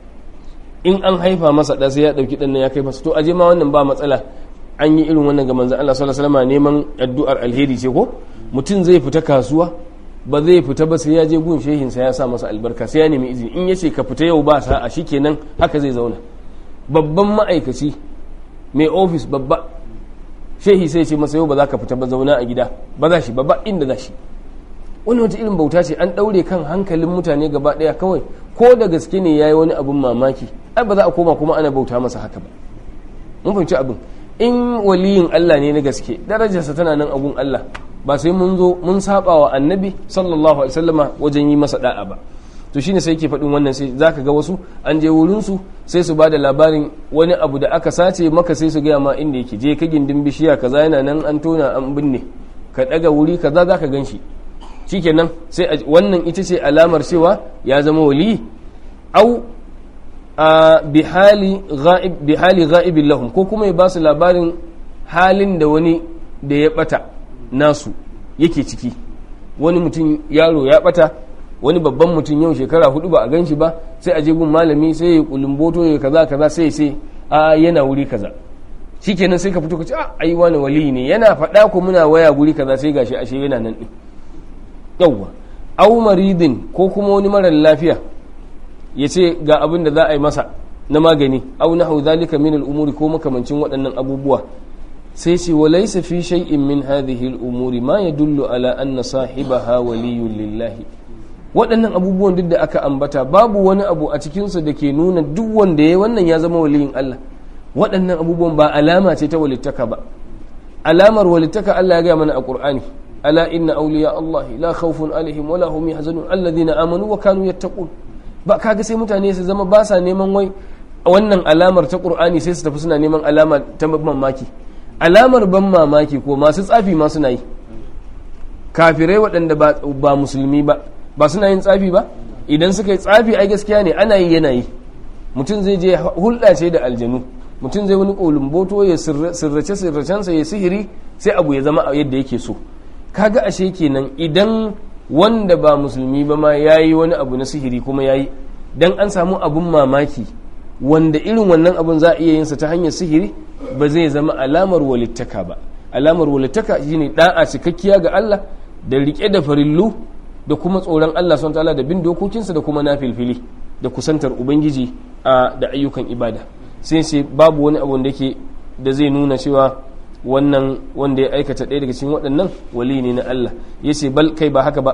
in an haifa masa ɗa sai ya ɗauki ɗan nan ya kai masa to aje ma wannan ba matsala an yi irin wannan ga manzon Allah sallallahu alaihi wasallam neman addu'ar alheri ce ko mutum zai fita kasuwa ba zai fita ba sai ya je gun shehin sa ya sa masa albarka sai ya nemi izini in yace ka fita yau ba sa'a shikenan haka zai zauna babban ma'aikaci mai ofis babba shehi sai ce masa yau ba za ka fita ba zauna a gida ba za shi ba ba inda za shi wani wata irin bauta ce an ɗaure kan hankalin mutane gaba ɗaya kawai ko da gaske ne ya yi wani abin mamaki ai ba za a koma kuma ana bauta masa haka ba mun fahimci abin in waliyin Allah ne na gaske darajarsa tana nan agun Allah ba sai mun zo mun saba wa annabi sallallahu alaihi wasallama wajen yi masa da'a ba to shine sai yake faɗin wannan sai zaka ga wasu an je wurin su sai su bada labarin wani abu da aka sace maka sai su gaya ma inda yake je ka gindin bishiya kaza yana nan an tona an binne ka daga wuri kaza zaka gan shi shikenan sai wannan ita ce alamar cewa ya zama wali au bi hali ghaib bi hali ghaibin lahum ko kuma ya ba su labarin halin da wani da ya bata nasu yake ciki wani mutum yaro ya bata wani babban mutum yau shekara hudu ba a gan shi ba sai a je gun malami sai ya kulumboto ya kaza kaza sai sai a yana wuri kaza shikenan sai ka fito ka ce a ai wani wali ne yana faɗa ko muna waya guri kaza sai gashi ashe yana nan din yawwa au maridin ko kuma wani marar lafiya ya ce ga abin da za a yi masa na magani au nahu zalika min al'umuri ko makamancin waɗannan abubuwa sai ce wa laysa fi shay'in min hadhihi al'umuri ma yadullu ala anna sahibaha waliyyun lillahi waɗannan abubuwan duk da aka ambata babu wani abu a cikinsa da ke nuna duk wanda ya wannan ya zama waliyin Allah waɗannan abubuwan ba alama ce ta walittaka ba alamar walittaka Allah ya gaya mana a Qur'ani ala inna awliya Allah la khawfun alaihim wala hum yahzanun alladhina amanu wa kanu yattaqun ba kaga sai mutane su zama ba sa neman wai wannan alamar ta Qur'ani sai su tafi suna neman alama ta mamaki alamar ban mamaki ko masu tsafi ma suna yi kafirai waɗanda ba musulmi ba ba suna yin tsafi ba idan suka yi tsafi ai gaskiya ne ana yi yana yi mutum zai je hulɗa ce da aljanu mutum zai wani kolumboto ya sirrace sirracensa ya sihiri sai abu ya zama yadda yake so kaga ashe kenan idan wanda ba musulmi ba ma yayi wani abu na sihiri kuma yayi dan an samu abun mamaki wanda irin wannan abun za a iya yinsa ta hanyar sihiri ba zai zama alamar walittaka ba alamar walittaka shine da'a cikakkiya ga Allah da rike da farillu da kuma tsoron Allah son ta'ala da bin dokokinsa da kuma nafilfili da kusantar ubangiji a da ayyukan ibada sai sai babu wani abu da ke da zai nuna cewa wannan wanda ya aikata ɗaya daga cikin waɗannan wali ne na Allah yace bal kai ba haka ba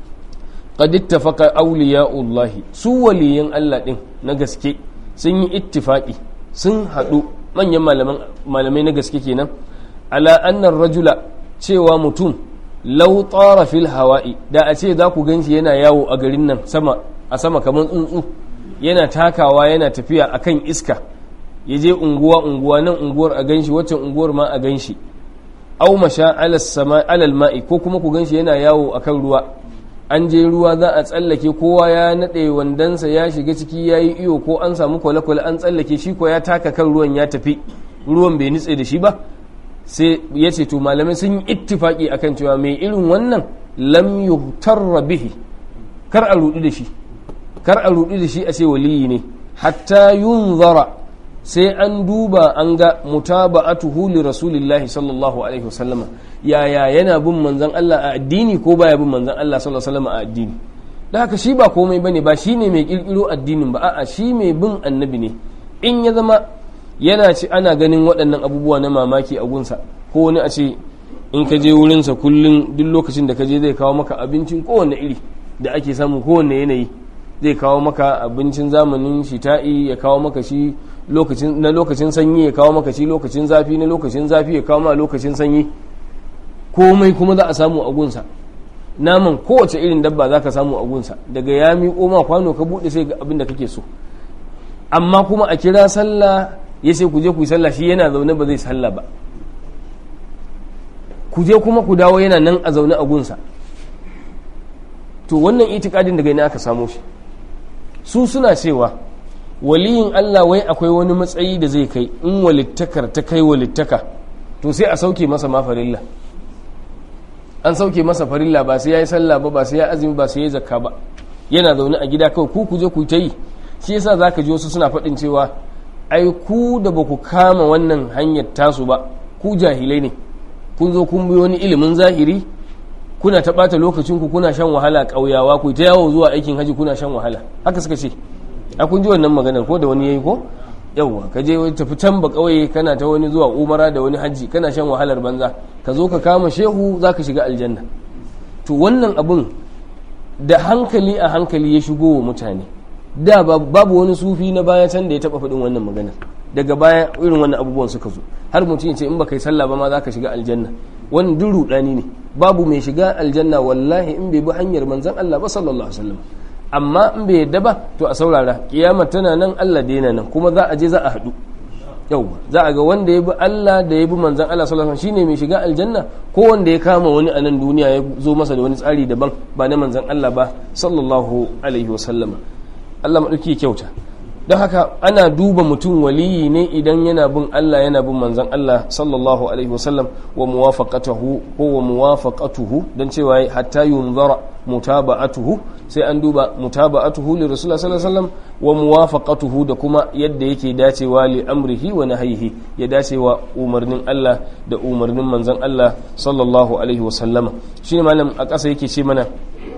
qad ittafaqa awliya'ullahi su waliyan Allah din na gaske sun yi ittifaqi sun haɗu manyan malamai na gaske kenan ala annar rajula cewa mutum lau tsara fil hawa'i da a ce za ku ganshi yana yawo a garin nan sama a sama kamar tsuntsu yana takawa yana tafiya akan iska ya je unguwa unguwa nan unguwar a ganshi waccan unguwar ma a ganshi au masha alal ma'i ko kuma ku ganshi yana yawo akan ruwa an je ruwa za a tsallake kowa ya naɗe wandansa ya shiga ciki ya yi iyo ko an samu kwale-kwale an tsallake shi ko ya taka kan ruwan ya tafi ruwan bai nutse da shi ba sai ya ce to malamai sun yi ittifaki akan cewa mai irin wannan lam yuhtarra bihi kar a rudu da shi kar a rudu da shi a ce waliyi ne hatta yunzara sai an duba an ga mutaba'atuhu li rasulillahi sallallahu alaihi wasallama yaya yana bin manzon Allah a addini ko baya bin manzon Allah sallallahu alaihi wasallama a addini da haka shi ba komai bane ba shine mai kirkiro addinin ba a'a shi mai bin annabi ne in ya zama yana ci ana ganin waɗannan abubuwa na mamaki a gunsa ko wani a ce in ka je wurinsa kullum duk lokacin da ka je zai kawo maka abincin kowane iri da ake samu kowane yanayi zai kawo maka abincin zamanin shita'i ya kawo maka shi na lokacin sanyi ya kawo maka shi lokacin zafi na lokacin zafi ya kawo ma lokacin sanyi komai kuma za a samu a gunsa naman kowace irin dabba za ka samu a gunsa daga ya miƙo ma kwano ka buɗe sai ga abin da kake so amma kuma a kira sallah ya ce ku je ku yi sallah shi yana zaune ba zai sallah ba ku je kuma ku dawo yana nan a zaune a gunsa to wannan itikadin daga ina aka samo shi su suna cewa waliyin Allah wai akwai wani matsayi da zai kai in walittakar ta kai walittaka to sai a sauke masa ma farilla an sauke masa farilla ba sai ya yi sallah ba ba sai ya azumi ba sai ya zakka ba yana zaune a gida kawai ku ku je ku ta yi shi yasa zaka ji wasu suna faɗin cewa ai ku da ba ku kama wannan hanyar tasu ba ku jahilai ne kun zo kun bi wani ilimin zahiri kuna ta ɓata lokacinku kuna shan wahala ƙauyawa ku ta yawo zuwa aikin haji kuna shan wahala haka suka ce a kun ji wannan maganar ko da wani yayi ko yawwa ka je wani tafi can ba ƙauye kana ta wani zuwa umara da wani haji kana shan wahalar banza ka zo ka kama shehu za ka shiga aljanna to wannan abun da hankali a hankali ya shigo wa mutane da babu wani sufi na baya can da ya taba faɗin wannan maganar daga baya irin wannan abubuwan suka zo har mutum ya ce in baka yi sallah ba ma za ka shiga aljanna wannan duk rudani ne babu mai shiga aljanna wallahi in bai bi hanyar manzon Allah ba sallallahu alaihi wasallam amma in bai yadda ba to a saurara kiyama tana nan Allah da yana nan kuma za a je za a haɗu yau za a ga wanda ya bi Allah da ya bi manzon Allah sallallahu alaihi wasallam shine mai shiga aljanna ko wanda ya kama wani a nan duniya ya zo masa da wani tsari daban ba na manzon Allah ba sallallahu alaihi wasallam Allah maɗauki kyauta don haka ana duba mutum waliyi ne idan yana bin Allah yana bin manzan Allah sallallahu alaihi wasallam wa muwafaqatuhu ko wa muwafaqatuhu dan cewa hatta yunzara mutaba'atuhu sai an duba mutaba'atuhu li rasulullah sallallahu alaihi wasallam wa muwafaqatuhu da kuma yadda yake dacewa li amrihi wa nahyihi ya dacewa umarnin Allah da umarnin manzan Allah sallallahu alaihi wasallam shine malam a ƙasa yake ce mana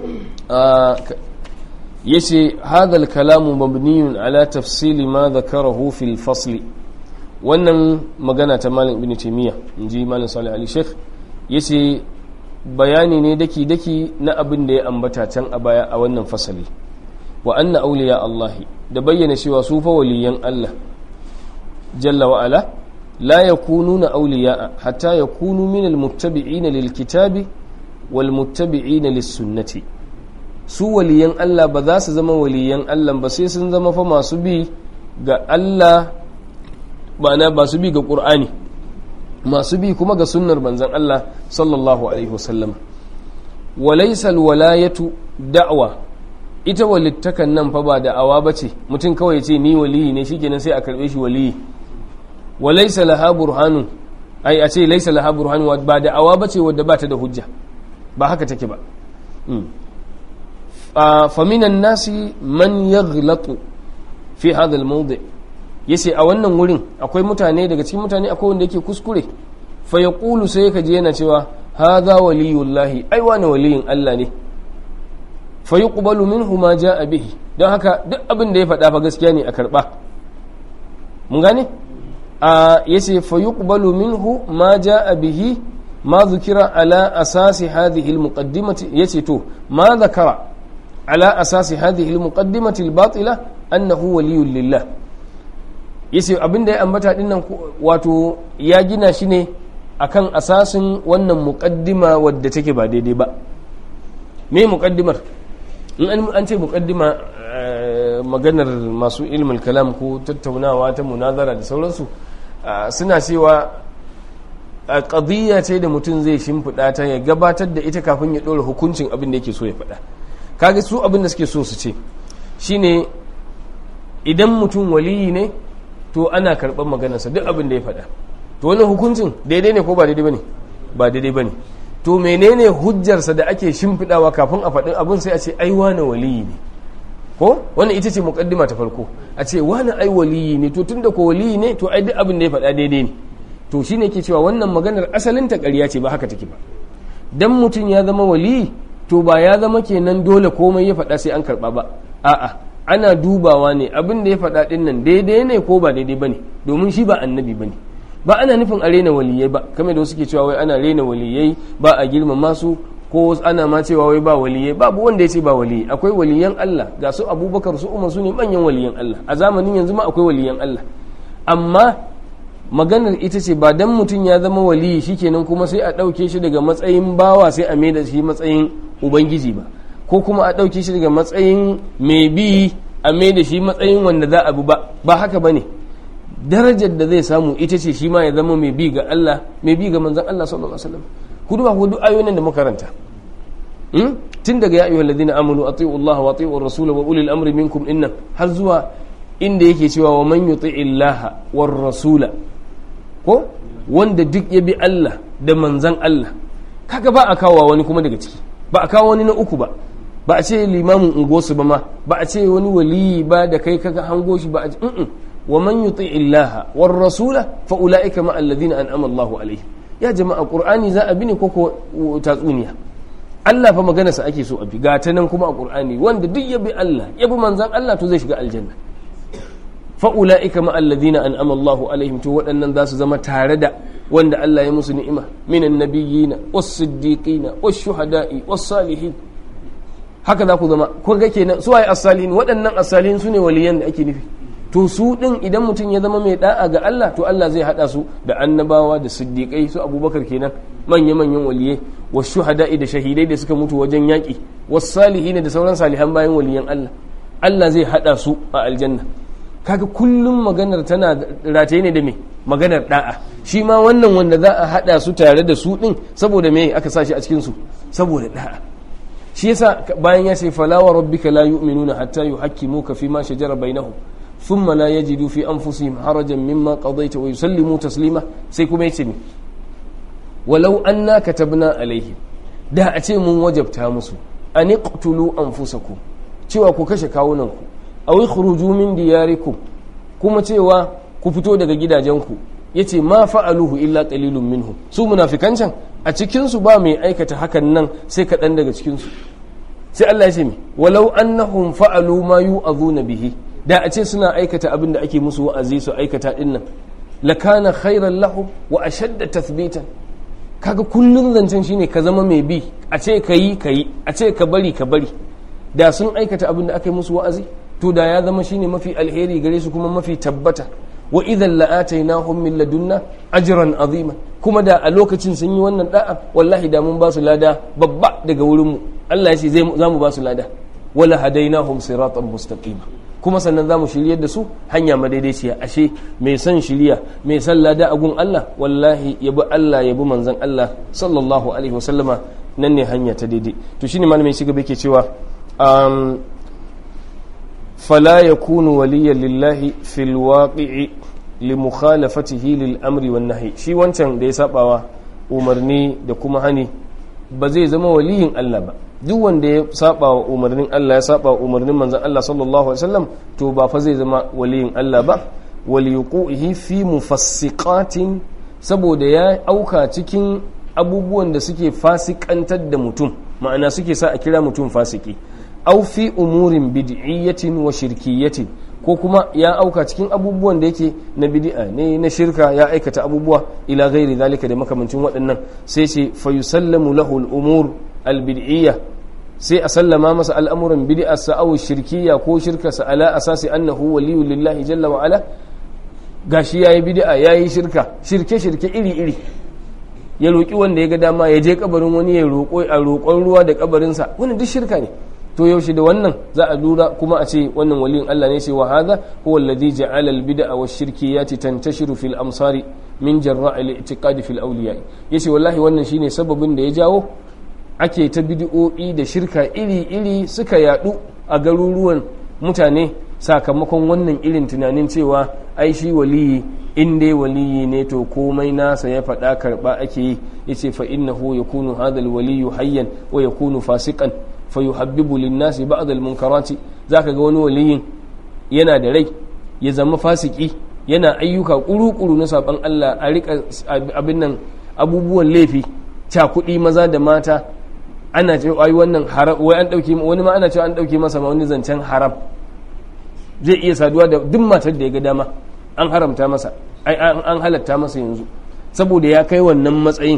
yace hadal kalamu mabniyun ala tafsili ma dhakarahu fil fasli wannan magana ta malam ibn taymiya inji malam salih ali sheikh yace bayani ne daki daki na abin da ya ambata can a baya a wannan fasali wa anna awliya Allah da bayyana cewa su fa waliyan Allah jalla wa ala la yakununa awliya hatta yakunu min almuttabi'ina lilkitabi wal muttabi'ina lis-sunnati su waliyan Allah ba za su zama waliyan Allah ba sai sun zama fa masu bi ga Allah ba ba su bi ga Qur'ani masu bi kuma ga sunnar manzon Allah sallallahu alaihi wasallam walaysa alwalayatu da'wa ita walittakan nan fa ba da'awa bace mutum kawai ya ce ni waliyi ne shikenan sai a karbe shi waliyi walaysa laha burhanun ai a ce laysa laha burhanun ba da'awa bace wadda ba ta da hujja ba haka take ba faminan nasi man yaghlatu fi hadha al-mawdi yace a wannan wurin akwai mutane daga cikin mutane akwai wanda yake kuskure fa yaqulu sai ka je yana cewa hadha waliyullahi ai wani waliyin Allah ne fa yuqbalu minhu ma jaa bihi don haka duk abin da ya faɗa fa gaskiya ne a karba mun gane a yace fa yuqbalu minhu ma jaa bihi ma dhukira ala asasi hadhihi al-muqaddimati yace to ma dhakara ala asasi hadhihi al-muqaddimati al-batila annahu waliyyun lillah yace abin da ya ambata dinnan wato ya gina shi ne akan asasin wannan muqaddima wadda take ba daidai ba me muqaddimar in an ce muqaddima maganar masu ilmul kalam ko tattaunawa ta munazara da sauransu suna cewa qadiyya ce da mutum zai shimfiɗa ta ya gabatar da ita kafin ya ɗora hukuncin abin da yake so ya faɗa kaga su abin da suke so su ce shine idan mutum waliyi ne to ana karɓar maganarsa duk abin da ya faɗa to wani hukuncin daidai ne ko ba daidai bane ba daidai bane to menene hujjarsa da ake shimfiɗawa kafin a faɗin abin sai a ce ai wani waliyi ne ko wannan ita ce muqaddima ta farko a ce wani ai waliyi ne to tunda ko waliyi ne to ai duk abin da ya faɗa daidai ne to shine ke cewa wannan maganar asalin ta ƙarya ce ba haka take ba dan mutum ya zama waliyi to ba ya zama kenan dole komai ya faɗa sai an karɓa ba a'a ana dubawa ne abin da ya faɗa ɗin nan daidai ne ko ba daidai ba ne domin shi ba annabi ba ne ba ana nufin a rena waliyai ba kamar da wasu ke cewa wai ana rena waliyai ba a girmama su ko ana ma cewa wai ba waliyai babu wanda ya ce ba waliyai akwai waliyan Allah ga su abubakar su umar su ne manyan waliyan Allah a zamanin yanzu ma akwai waliyan Allah amma maganar ita ce ba dan mutum ya zama waliyi shikenan kuma sai a ɗauke shi daga matsayin bawa sai a mai da shi matsayin ubangiji ba ko kuma a ɗauke shi daga matsayin mai bi a mai da shi matsayin wanda za a bi ba ba haka ba ne darajar da zai samu ita ce shi ma ya zama mai bi ga Allah mai bi ga manzan Allah sallallahu alaihi wasallam ku duba ku duk ayoyin da makaranta tun daga ya ayyuhal ladina amanu ati'u Allah wa ati'u ar-rasul wa ulil amri minkum inna har zuwa inda yake cewa wa man yuti'i Allah war rasula ko wanda duk ya bi Allah da manzan Allah kaga ba a kawo wani kuma daga ciki ba a kawo wani na uku ba ba a ce limamin ungosu ba ma ba a ce wani waliyi ba da kai kaga hango shi ba a mm wa man yuti illaha war rasula fa ulaika ma alladhina an'ama Allahu alaihim ya jama'a qur'ani za a bi ne koko tatsuniya Allah fa magana sa ake so a bi ga ta nan kuma a qur'ani wanda duk ya bi Allah ya bi manzon Allah to zai shiga aljanna fa ulaika ma alladhina an'ama Allahu alaihim to waɗannan za su zama tare da wanda Allah ya musu ni'ima minan nabiyina was-siddiqina wash-shuhada'i was-salihin haka za ku zama ko ga kenan su waye as-salihin waɗannan as-salihin sune waliyan da ake nufi to su din idan mutum ya zama mai da'a ga Allah to Allah zai hada su da annabawa da siddiqai su Abubakar kenan manya manyan waliyai wash-shuhada'i da shahidai da suka mutu wajen yaki was-salihin da sauran salihan bayan waliyan Allah Allah zai hada su a aljanna kaga kullum maganar tana rataye ne da me maganar da'a shi ma wannan wanda za a hada su tare da su din saboda me aka sa shi a cikin su saboda da'a shi yasa bayan ya ce fala wa rabbika la yu'minuna hatta yuhakkimuka fi ma shajara bainahum thumma la yajidu fi anfusihim harajan mimma qadayta wa yusallimu taslima sai kuma yace me walau anna katabna alaihim da a ce mun wajabta musu an iqtulu anfusakum cewa ku kashe kawunanku aw ikhruju min diyarikum kuma cewa ku fito daga gidajenku yace ma fa'aluhu illa qalilun minhum su munafikan can a cikin su ba mai aikata hakan nan sai kaɗan daga cikin su sai Allah ya ce mi walau annahum fa'alu ma yu'azuna bihi da a ce suna aikata abin da ake musu wa'azi su aikata din nan lakana khairan lahum wa ashadda tathbitan kaga kullun zancen shine ka zama mai bi a ce ka yi ka yi a ce ka bari ka bari da sun aikata abin da aka yi musu wa'azi to da ya zama shine mafi alheri gare su kuma mafi tabbata wa idan la'atainahum min ladunna ajran azima kuma da a lokacin sun yi wannan da'a wallahi da mun ba su lada babba daga wurin mu Allah ya ce zai za mu ba su lada wala hadainahum siratan mustaqima kuma sannan za mu shiryar da su hanya madaidaiciya ashe mai son shirya mai son lada a gun Allah wallahi yabi Allah yabi manzon Allah sallallahu alaihi wasallama nan ne hanya ta daidai to shine malamin shi gaba yake cewa um, fala yakunu waliyan lillahi fil waqi'i li mukhalafatihi lil amri wan nahi shi wancan da ya sabawa umarni da kuma hani ba zai zama waliyin Allah ba duk wanda ya saba wa umarnin Allah ya saba wa umarnin manzon Allah sallallahu alaihi wasallam to ba fa zai zama waliyin Allah ba waliyuqihi fi mufassiqatin saboda ya auka cikin abubuwan da suke fasikantar da mutum ma'ana suke sa a kira mutum fasiki au fi umurin bid'iyyatin wa shirkiyyatin ko kuma ya auka cikin abubuwan da yake na bid'a ne na shirka ya aikata abubuwa ila ghairi zalika da makamancin waɗannan sai ce fa yusallamu lahu al-umur al-bid'iyya sai a sallama masa al'amuran bid'a sa aw shirkiyya ko shirka sa ala asasi annahu waliyyu lillahi jalla wa ala gashi yayi bid'a yayi shirka shirke shirke iri iri ya roki wanda ya ga dama ya je kabarin wani ya roƙo a roƙon ruwa da kabarinsa wannan duk shirka ne to yaushe da wannan za a lura kuma a ce wannan waliyin Allah ne ce wa hadha huwa alladhi ja'ala al-bid'a wa shirkiyati tantashiru fil amsari min jarra' al-i'tiqad fil awliya yace wallahi wannan shine sababin da ya jawo ake ta bid'o'i da shirka iri-iri suka yadu a garuruwan mutane sakamakon wannan irin tunanin cewa ai shi waliyi in dai waliyi ne to komai nasa ya faɗa karɓa ake yi yace fa innahu yakunu hadha al-waliyyu hayyan wa yakunu fasiqan fayuhabbibu linnasi ba'd al-munkarati zaka ga wani waliyin yana da rai ya zama fasiki yana ayyuka kuru-kuru na saban Allah a rika abin nan abubuwan laifi cakuɗi maza da mata ana cewa ai wannan haram wai an dauke wani ma ana cewa an dauke masa ma wani zancen haram zai iya saduwa da duk matar da ya ga dama an haramta masa ai an halatta masa yanzu saboda ya kai wannan matsayin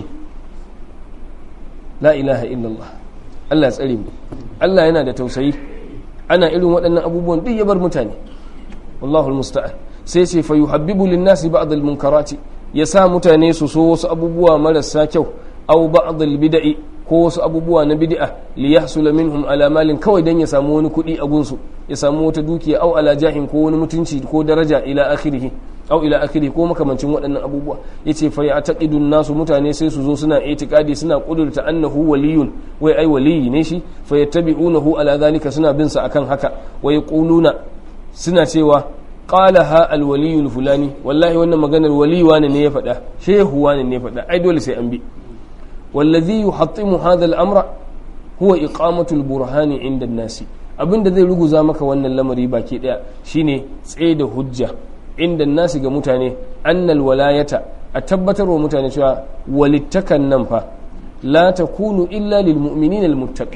la ilaha illallah Allah ya tsare mu Allah yana da tausayi ana irin waɗannan abubuwan duk ya bar mutane wallahu almusta'an sai ce fa yuhabbibu lin-nasi ba'd al-munkarati ya sa mutane su so wasu abubuwa marasa kyau aw ba'd al-bid'i ko wasu abubuwa na bid'a li yahsula minhum ala malin kawai dan ya samu wani kuɗi a gunsu ya samu wata dukiya aw ala jahin ko wani mutunci ko daraja ila akhirih aw ila akhiri ko makamancin waɗannan abubuwa yace fa ya'taqidun nasu mutane sai su zo suna itikadi suna kudurta annahu waliyun wai ai waliyi ne shi fa yattabi'unahu ala zalika suna bin sa akan haka wa yaquluna suna cewa qala ha al waliyul fulani wallahi wannan maganar wali wani ne ya faɗa shehu wani ne ya faɗa ai dole sai an bi wallazi yuhattimu hadha al amra huwa iqamatu al burhani inda an-nasi abinda zai ruguza maka wannan lamari baki daya shine tsaye da hujja inda nasi ga mutane annal walayata a tabbatar wa mutane cewa walittakan nan fa la takunu illa lil mu'minina al muttaqin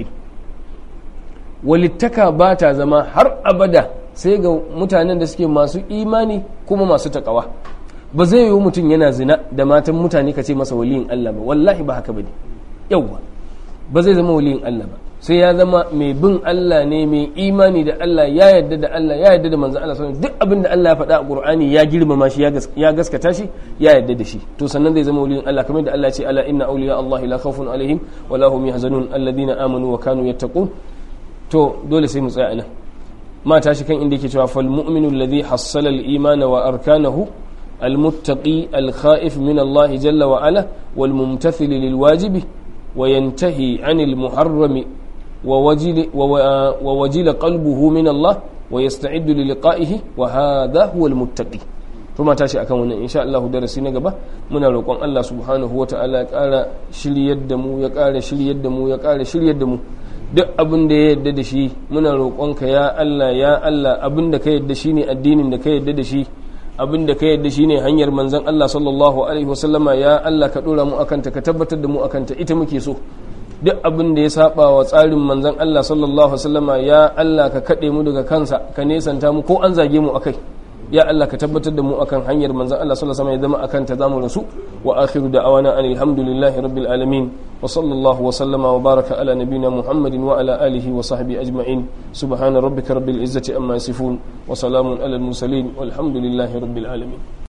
walittaka ba ta zama har abada sai ga mutanen da suke masu imani kuma masu takawa ba zai yi mutum yana zina da matan mutane ka ce masa waliyin Allah ba wallahi ba haka bane yauwa ba zai zama waliyin Allah ba sai ya zama mai bin Allah ne mai imani da Allah ya yarda da Allah ya yarda da manzon Allah sallallahu duk abin da Allah ya faɗa a Qur'ani ya girmama shi ya gaskata shi ya yarda da shi to sannan zai zama waliyin Allah kamar da Allah ya ce ala inna awliya Allah la khawfun alaihim wa la hum yahzanun alladhina amanu wa kanu yattaqun to dole sai mu tsaya anan ma tashi kan inda yake cewa fal mu'minu alladhi hassala al imana wa arkanahu المتقي الخائف من الله جل وعلا والممتثل للواجب وينتهي عن المحرم ووجل, ووجل قلبه من الله ويستعد للقائه وهذا هو المتقي ثم تاشي akan wannan insha Allah darasi na gaba muna roƙon Allah subhanahu wataala ya ƙara shiryar da mu ya ƙara shiryar da mu ya ƙara shiryar da mu duk abin da ya yarda da shi muna roƙonka ya Allah ya Allah abin da ka yarda shine addinin da ka yarda da shi abin da ka yadda shine hanyar manzon Allah sallallahu alaihi wasallama ya Allah ka dora mu akanta ka tabbatar da mu akanta ita muke so duk abin da ya saba wa tsarin manzon Allah sallallahu alaihi wasallama ya Allah ka kade mu daga kansa ka nesanta mu ko an zage mu akai ya Allah ka tabbatar da mu akan hanyar manzon Allah sallallahu alaihi wasallam ya zama akan ta zamu rasu wa akhiru da'awana anil hamdulillahi rabbil alamin wa sallallahu wa sallama wa baraka ala nabiyyina muhammadin wa ala alihi wa sahbihi ajma'in subhana rabbika rabbil izzati amma yasifun wa salamun alal mursalin walhamdulillahi rabbil alamin